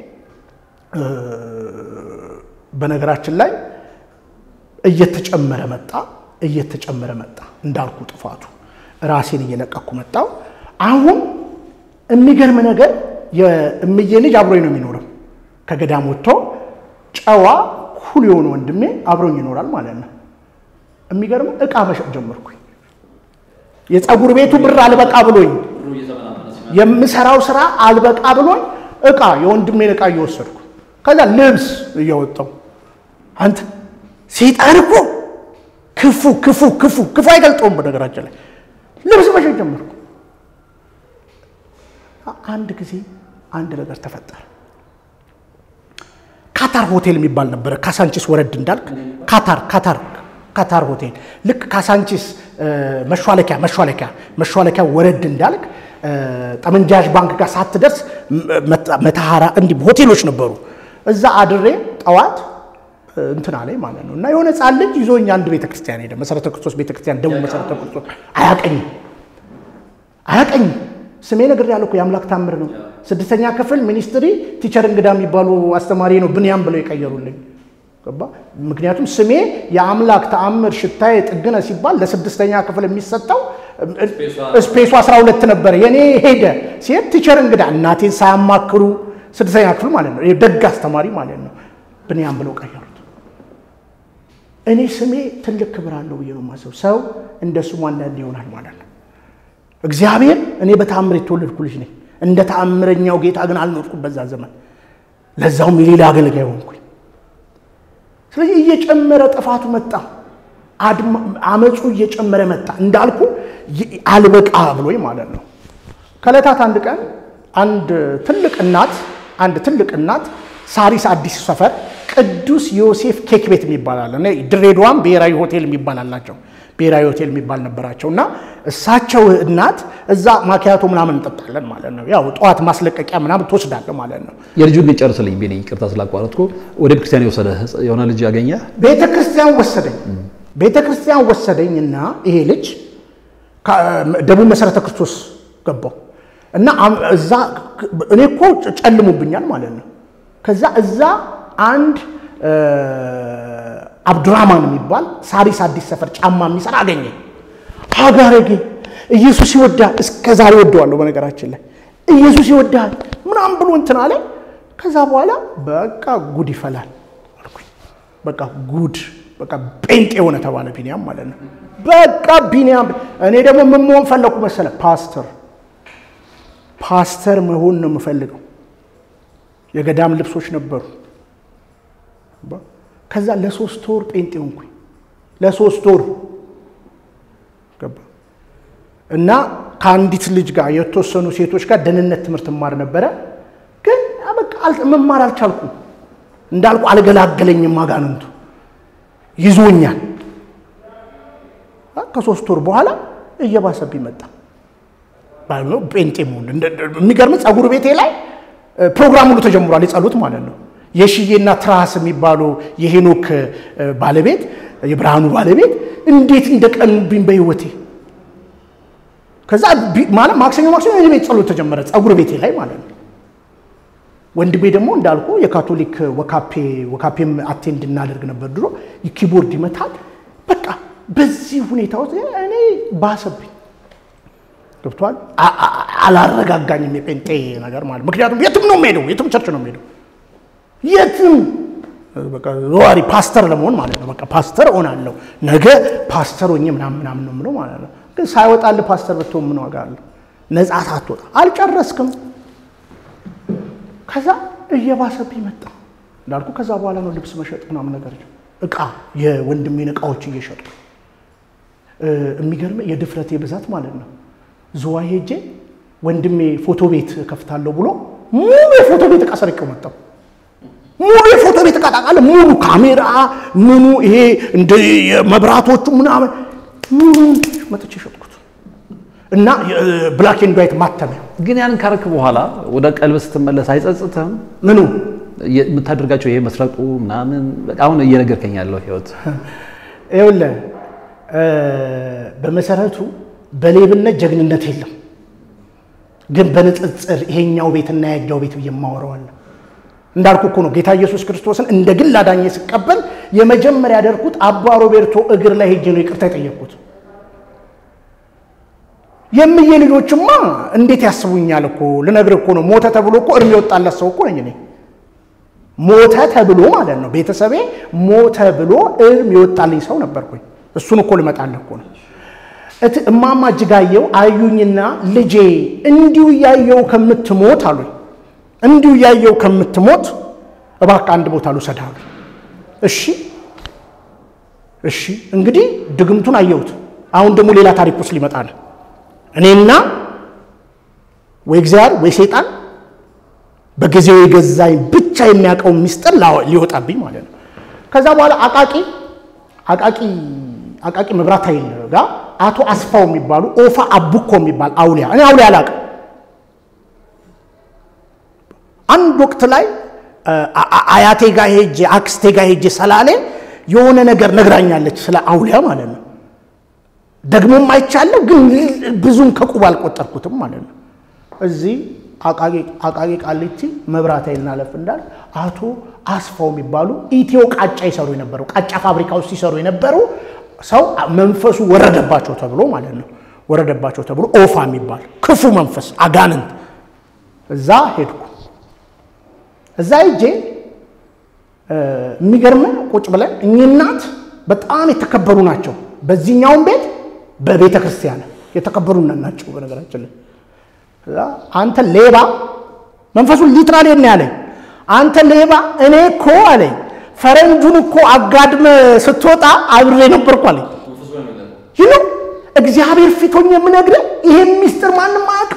በነገራችን ላይ እየተጨመረ መጣ እየተጨመረ መጣ። እንዳልኩ ጥፋቱ ራሴን እየለቀኩ መጣው። አሁን የሚገርም ነገር የእምዬ ልጅ አብሮኝ ነው የሚኖረው። ከገዳም ወጥቶ ጨዋ ኩል የሆነ ወንድሜ አብሮኝ ይኖራል ማለት ነው። የሚገርም እቃ መሸጥ ጀመርኩኝ። የፀጉር ቤቱ ብር አልበቃ ብሎኝ፣ የምሰራው ስራ አልበቃ ብሎኝ እቃ የወንድሜን እቃ እየወሰድኩ ከዛ ልብስ እያወጣው አንተ ሴጣን እኮ ክፉ ክፉ ክፉ ክፉ አይገልጠውም። በነገራችን ላይ ልብስ መሸጥ ጀመርኩ። አንድ ጊዜ አንድ ነገር ተፈጠረ። ካታር ሆቴል የሚባል ነበረ። ካሳንቺስ ወረድ እንዳልክ ካታር ካታር ካታር ሆቴል ልክ ካሳንቺስ መሿለኪያ መሿለኪያ መሿለኪያ ወረድ እንዳልክ ጠመንጃዥ ባንክ ጋር ሳትደርስ መተሃራ እንዲህ ሆቴሎች ነበሩ። እዛ አድሬ ጠዋት እንትና ላይ ማለት ነው እና የሆነ ሕፃን ልጅ ይዞኝ አንድ ቤተክርስቲያን ሄደ። መሰረተ ክርስቶስ ቤተክርስቲያን ደቡብ መሰረተ ክርስቶስ አያቀኝም አያቀኝም ስሜ ነገር ያለው እኮ የአምላክ ታምር ነው። ስድስተኛ ክፍል ሚኒስትሪ ቲቸር እንግዳ የሚባሉ አስተማሪ ነው ብንያም ብለው የቀየሩልኝ። ገባ? ምክንያቱም ስሜ የአምላክ ተአምር ሽታዬ ጥግነ ሲባል ለስድስተኛ ክፍል የሚሰጠው ስፔሱ 12 ነበረ። የኔ ሄደ ሲሄድ ቲቸር እንግዳ እናቴን ሳያማክሩ ስድስተኛ ክፍል ማለት ነው። ደግ አስተማሪ ማለት ነው። ብንያም ብለው ቀየሩት። እኔ ስሜ ትልቅ ክብር አለው ብዬ ነው የማስበው። ሰው እንደ ስሙ አንዳንድ ይሆናል ማለት ነው። እግዚአብሔር እኔ በተአምር የተወለድኩ ልጅ ነኝ። እንደ ተአምረኛው ጌታ ግን አልኖርኩም በዛ ዘመን። ለዛውም የሌላ አገልጋይ ሆንኩኝ። ስለዚህ እየጨመረ ጥፋቱ መጣ፣ አመፁ እየጨመረ መጣ። እንዳልኩ አልበቃ ብሎኝ ማለት ነው። ከዕለታት አንድ ቀን አንድ ትልቅ እናት አንድ ትልቅ እናት ሳሪስ አዲስ ሰፈር ቅዱስ ዮሴፍ ኬክ ቤት የሚባል አለ። ድሬዳዋም ብሔራዊ ሆቴል የሚባል አላቸው። ብሔራዊ ሆቴል የሚባል ነበራቸው እና እሳቸው እናት እዛ ማኪያቶ ምናምን እንጠጣለን ማለት ነው። ያው ጠዋት ማስለቀቂያ ምናምን ትወስዳለህ ማለት ነው። የልጁን ልጅ ጨርስልኝ ቤኔ፣ ይቅርታ ስላቋረጥኩ። ወደ ቤተክርስቲያን የወሰደ የሆነ ልጅ ያገኘ ቤተ ክርስቲያን ወሰደኝ። ቤተ ክርስቲያን ወሰደኝ እና ይሄ ልጅ ደቡብ መሰረተ ክርስቶስ ገባው እና እዛ እኔ እኮ ጨልሙብኛል ማለት ነው። ከዛ እዛ አንድ አብዱራማን የሚባል ሳሪስ አዲስ ሰፈር ጫማ የሚሰራ አገኘ። ሀጋረጌ ኢየሱስ ይወዳል። እስከ ዛሬ ወደዋለሁ። በነገራችን ላይ ኢየሱስ ይወዳል ምናምን ብሎ እንትን አለ። ከዛ በኋላ በቃ ጉድ ይፈላል አልኩኝ። በቃ ጉድ በቃ ጴንጤ የሆነ ተባለ ቢኒያም ማለት ነው። በቃ ቢኒያም እኔ ደግሞ ምን መሆን ፈለኩ መሰለ? ፓስተር ፓስተር መሆን ነው የምፈልገው። የገዳም ልብሶች ነበሩ። ከዛ ለሶስት ወር ጴንጤ ሆንኩኝ። ለሶስት ወር ገባ እና ከአንዲት ልጅ ጋር የተወሰኑ ሴቶች ጋር ደህንነት ትምህርት እማር ነበረ። ግን በቃ መማር አልቻልኩም። እንዳልኩ አልገላገለኝም አጋንንቱ ይዞኛል። ከሶስት ወር በኋላ እየባሰብኝ መጣ። ጴንጤ መሆን የሚገርም ጸጉር ቤቴ ላይ ፕሮግራም ሁሉ ተጀምሯል። የጸሎት ማለት ነው። የሽዬና ትራስ የሚባሉ የሄኖክ ባለቤት የብርሃኑ ባለቤት እንዴት እንደቀኑብኝ በህይወቴ። ከዛ ማለት ማክሰኞ ማክሰኞ የኔ ቤት ጸሎት ተጀመረ፣ ጸጉር ቤቴ ላይ ማለት ነው። ወንድሜ ደግሞ እንዳልኩ የካቶሊክ ወካፔ ወካፔም አቴንድ እናደርግ ነበር ድሮ። ኪቦርድ ይመታል። በቃ በዚህ ሁኔታ ውስጥ እኔ ባሰብኝ ገብቷል። አላረጋጋኝም የጴንጤ ነገር ማለት ምክንያቱም የትም ነው የምሄደው፣ የትም ቸርች ነው የምሄደው፣ የትም በቃ ዘዋሪ ፓስተር ለመሆን ማለት ነው። በቃ ፓስተር እሆናለሁ ነገ ፓስተር ሆኜ ምናምን ምናምን ነው የምለው ማለት ነው። ግን ሳይወጣልህ ፓስተር ብትሆን ምን ዋጋ አለው? ነጻ ሳትወጣ አልጨረስክም። ከዛ እየባሰብኝ መጣ እንዳልኩ። ከዛ በኋላ ነው ልብስ መሸጥ ምናምን ነገር እቃ የወንድሜን እቃዎች እየሸጡ የሚገርም የድፍረቴ ብዛት ማለት ነው። ዝዋ ሄጄ ወንድሜ ፎቶ ቤት ከፍታለሁ ብሎ ሙሉ የፎቶ ቤት እቃ ሰርቄው መጣሁ። ሙሉ የፎቶ ቤት እቃ ታውቃለህ፣ ሙሉ ካሜራ ምኑ ይሄ እንደ መብራቶቹ ምናምን ሙሉ መጥቼ ሸጥኩት እና ብላክ ኤንድ ዋይት ማተሚያ። ግን ያን ካረክ በኋላ ወደ ቀልብ ስትመለስ አይጸጽትህም? ምኑ የምታደርጋቸው ይሄ መስረቁ ምናምን አሁን እየነገርከኝ ያለው ህይወት ይኸውልህ በመሰረቱ በሌብነት ጀግንነት የለም። ግን በንጽጽር ይሄኛው ቤትና ያኛው ቤት ብዬ የማወራዋለሁ። እንዳልኩ እኮ ነው ጌታ ኢየሱስ ክርስቶስን እንደ ግል አዳኜ ስቀበል የመጀመሪያ ያደርኩት አባ ሮቤርቶ እግር ላይ ሄጄ ነው ይቅርታ የጠየቅኩት። የምዬ ልጆችማ እንዴት ያስቡኛል እኮ ልነግርህ እኮ ነው። ሞተ ተብሎ እኮ እርም የወጣለት ሰው እኮ ነኝ እኔ። ሞተ ተብሎ ማለት ነው ቤተሰቤ ሞተ ብሎ እርም የወጣልኝ ሰው ነበርኩኝ። እሱን እኮ ልመጣልህ እኮ ነው። እማማ እጅጋየሁ አዩኝና ልጄ እንዲሁ እያየው ከምትሞት አሉኝ። እንዲሁ እያየው ከምትሞት እባክህ አንድ ቦታ ልውሰድህ አሉኝ። እሺ እሺ። እንግዲህ ድግምቱን አየሁት። አሁን ደግሞ ሌላ ታሪክ ውስጥ ሊመጣ ነው። እኔና ወይ እግዚአብሔር ወይ ሰይጣን በጊዜው የገዛኝ ብቻ የሚያውቀው ሚስጥር ሊወጣብኝ ማለት ነው። ከዛ በኋላ አቃቂ አቃቂ አቃቂ መብራት ኃይል ጋር አቶ አስፋው የሚባሉ ኦፋ አቡኮ የሚባል አውሊያ እኔ አውሊያ አላውቅም። አንድ ወቅት ላይ አያቴ ጋር ሄጄ አክስቴ ጋር ሄጄ ሰላሌ የሆነ ነገር ነግራኛለች ስለ አውሊያ ማለት ነው። ደግሞም አይቻለሁ፣ ግን ብዙም ከቁብ አልቆጠርኩትም ማለት ነው። እዚህ አቃቂ ቃሊቲ መብራት ኃይል እናለፍ እንዳል አቶ አስፋው የሚባሉ ኢትዮ ቃጫ ይሰሩ የነበሩ ቃጫ ፋብሪካ ውስጥ ሲሰሩ የነበሩ ሰው መንፈሱ ወረደባቸው ተብሎ ማለት ነው። ወረደባቸው ተብሎ ኦፋ የሚባል ክፉ መንፈስ አጋንንት እዛ ሄድኩ። እዛ ሄጄ የሚገርም ቁጭ ብለን እኚህ እናት በጣም የተከበሩ ናቸው። በዚህኛውም ቤት በቤተ ክርስቲያን የተከበሩ ናቸው። በነገራችን ላይ አንተ ሌባ፣ መንፈሱን ሊትራሊ ነው ያለኝ። አንተ ሌባ፣ እኔ እኮ አለኝ ፈረንጁን እኮ አጋድመ ስትወጣ አብሬ ነበርኩ አለኝ። ይህ ነው እግዚአብሔር ፊት ሆኜ የምነግርህ። ይሄን ሚስጥር ማንም አያውቅም።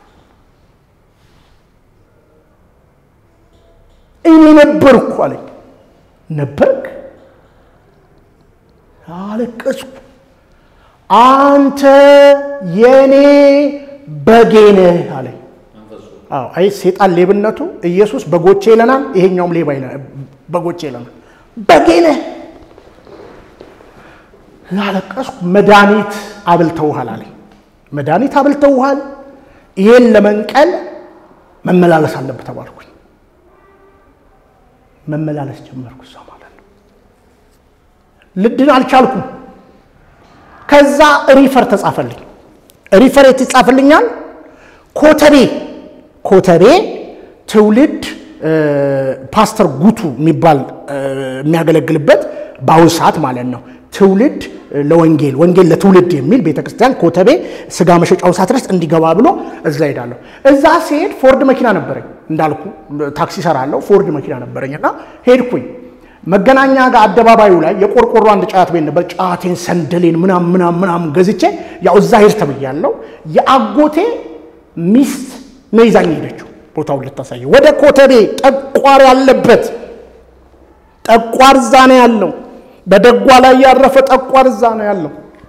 እኔ ነበርኩ አለኝ። ነበርክ? አለቀስኩ። አንተ የኔ በጌ ነህ አለኝ። አዎ አይ ሴጣን ሌብነቱ ኢየሱስ በጎቼ ይለናል፣ ይሄኛውም ሌባ ይለናል። በጎቼ ይለናል። በጌ ነህ አለቀስኩ። መድኃኒት አብልተውሃል አለኝ። መድኃኒት አብልተውሃል፣ ይሄን ለመንቀል መመላለስ አለብህ ተባልኩኝ። መመላለስ ጀመርኩ። እዛ ማለት ነው ልድን አልቻልኩም። ከዛ ሪፈር ተጻፈልኝ። ሪፈር የት ይጻፍልኛል? ኮተቤ ኮተቤ ትውልድ ፓስተር ጉቱ የሚባል የሚያገለግልበት በአሁን ሰዓት ማለት ነው ትውልድ ለወንጌል ወንጌል ለትውልድ የሚል ቤተክርስቲያን ኮተቤ ስጋ መሸጫውን ሳትረስ እንዲገባ ብሎ እዛ ሄዳለሁ። እዛ ሲሄድ ፎርድ መኪና ነበረኝ እንዳልኩ ታክሲ ሰራለሁ። ፎርድ መኪና ነበረኝ እና ሄድኩኝ። መገናኛ ጋር አደባባዩ ላይ የቆርቆሮ አንድ ጫት ቤት ነበር። ጫቴን፣ ሰንደሌን ምናም ምናም ምናም ገዝቼ ያው እዛ ሄድ ተብያለሁ። የአጎቴ ሚስት ነው ይዛኝ ሄደችው ቦታውን ልታሳየ ወደ ኮተቤ ጠቋር ያለበት ጠቋር እዛ ነው ያለው። በደጓ ላይ ያረፈ ጠቋር እዛ ነው ያለው።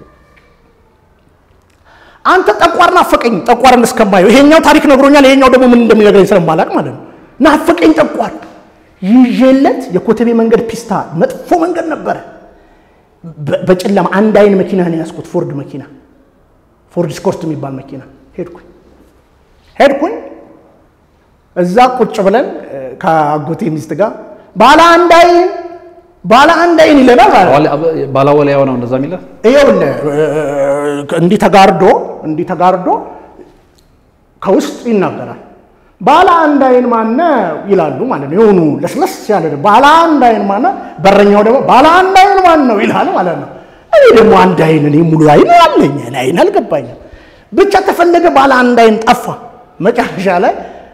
አንተ ጠቋር ናፈቀኝ፣ ጠቋርን እስከማየው ይሄኛው ታሪክ ነግሮኛል፣ ይሄኛው ደግሞ ምን እንደሚነግረኝ ስለማላቅ ማለት ነው። ናፈቀኝ ጠቋር ይዤለት የኮተቤ መንገድ ፒስታ መጥፎ መንገድ ነበረ። በጨለማ አንድ አይን መኪና ነው ያዝኩት፣ ፎርድ መኪና፣ ፎርድ ስኮርት የሚባል መኪና። ሄድኩኝ ሄድኩኝ እዛ ቁጭ ብለን ከአጎቴ ሚስት ጋር ባለ አንድ አይን ባለ አንድ አይን ይለናል ማለት ባላወላያው ነው እንደዛ የሚለ ይኸውልህ እንዲህ ተጋርዶ እንዲህ ተጋርዶ ከውስጥ ይናገራል። ባለ አንድ አይን ማነ ይላሉ ማለት ነው። የሆኑ ለስለስ ያለ ባለ አንድ አይን ማነ፣ በረኛው ደግሞ ባለ አንድ አይን ማን ነው ይላል ማለት ነው። እኔ ደግሞ አንድ አይን እኔ ሙሉ አይን አለኝ አይን አልገባኝም። ብቻ ተፈለገ ባለ አንድ አይን ጠፋ። መጨረሻ ላይ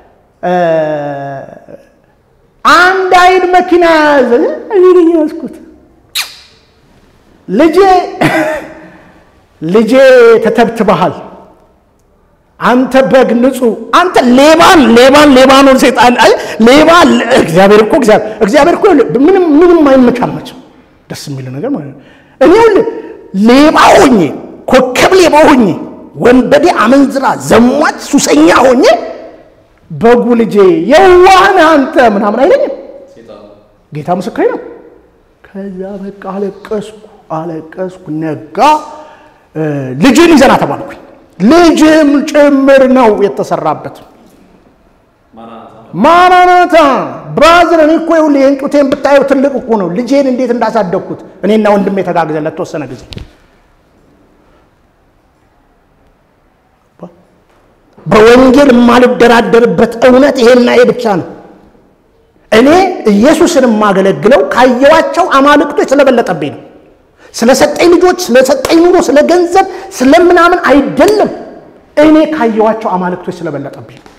አንድ አይን መኪና ያዘ። እኔ ነኝ ያዝኩት። ልጄ ልጄ ተተብትበሃል አንተ በግ ንጹህ አንተ ሌባን ሌባን ሌባኖን ሴጣን አይ ሌባ እግዚአብሔር እኮ እግዚአብሔር እኮ ምንም ምንም አይመቻመችም። ደስ የሚል ነገር ማለት ነው። እኔ ሌባ ሆኜ ኮከብ ሌባ ሆኜ ወንበዴ፣ አመንዝራ፣ ዘሟች፣ ሱሰኛ ሆኜ በጉ ልጄ የዋህን አንተ ምናምን አይለኝም። ጌታ ምስክሬ ነው። ከዛ በቃ አለቀስኩ አለቀስኩ። ነጋ ልጅን ይዘና ተባልኩኝ። ልጅም ጭምር ነው የተሰራበት። ማራናታ ብራዘር፣ እኔ እኮ ይኸውልህ ይህን ጡቴን ብታየው ትልቅ እኮ ነው። ልጄን እንዴት እንዳሳደግኩት እኔና ወንድሜ ተጋግዘን ለተወሰነ ጊዜ በወንጌል የማልደራደርበት እውነት ይሄና ይሄ ብቻ ነው። እኔ ኢየሱስን የማገለግለው ካየዋቸው አማልክቶች ስለበለጠብኝ ነው። ስለሰጠኝ ልጆች፣ ስለሰጠኝ ኑሮ፣ ስለ ገንዘብ፣ ስለምናምን አይደለም። እኔ ካየዋቸው አማልክቶች ስለበለጠብኝ ነው።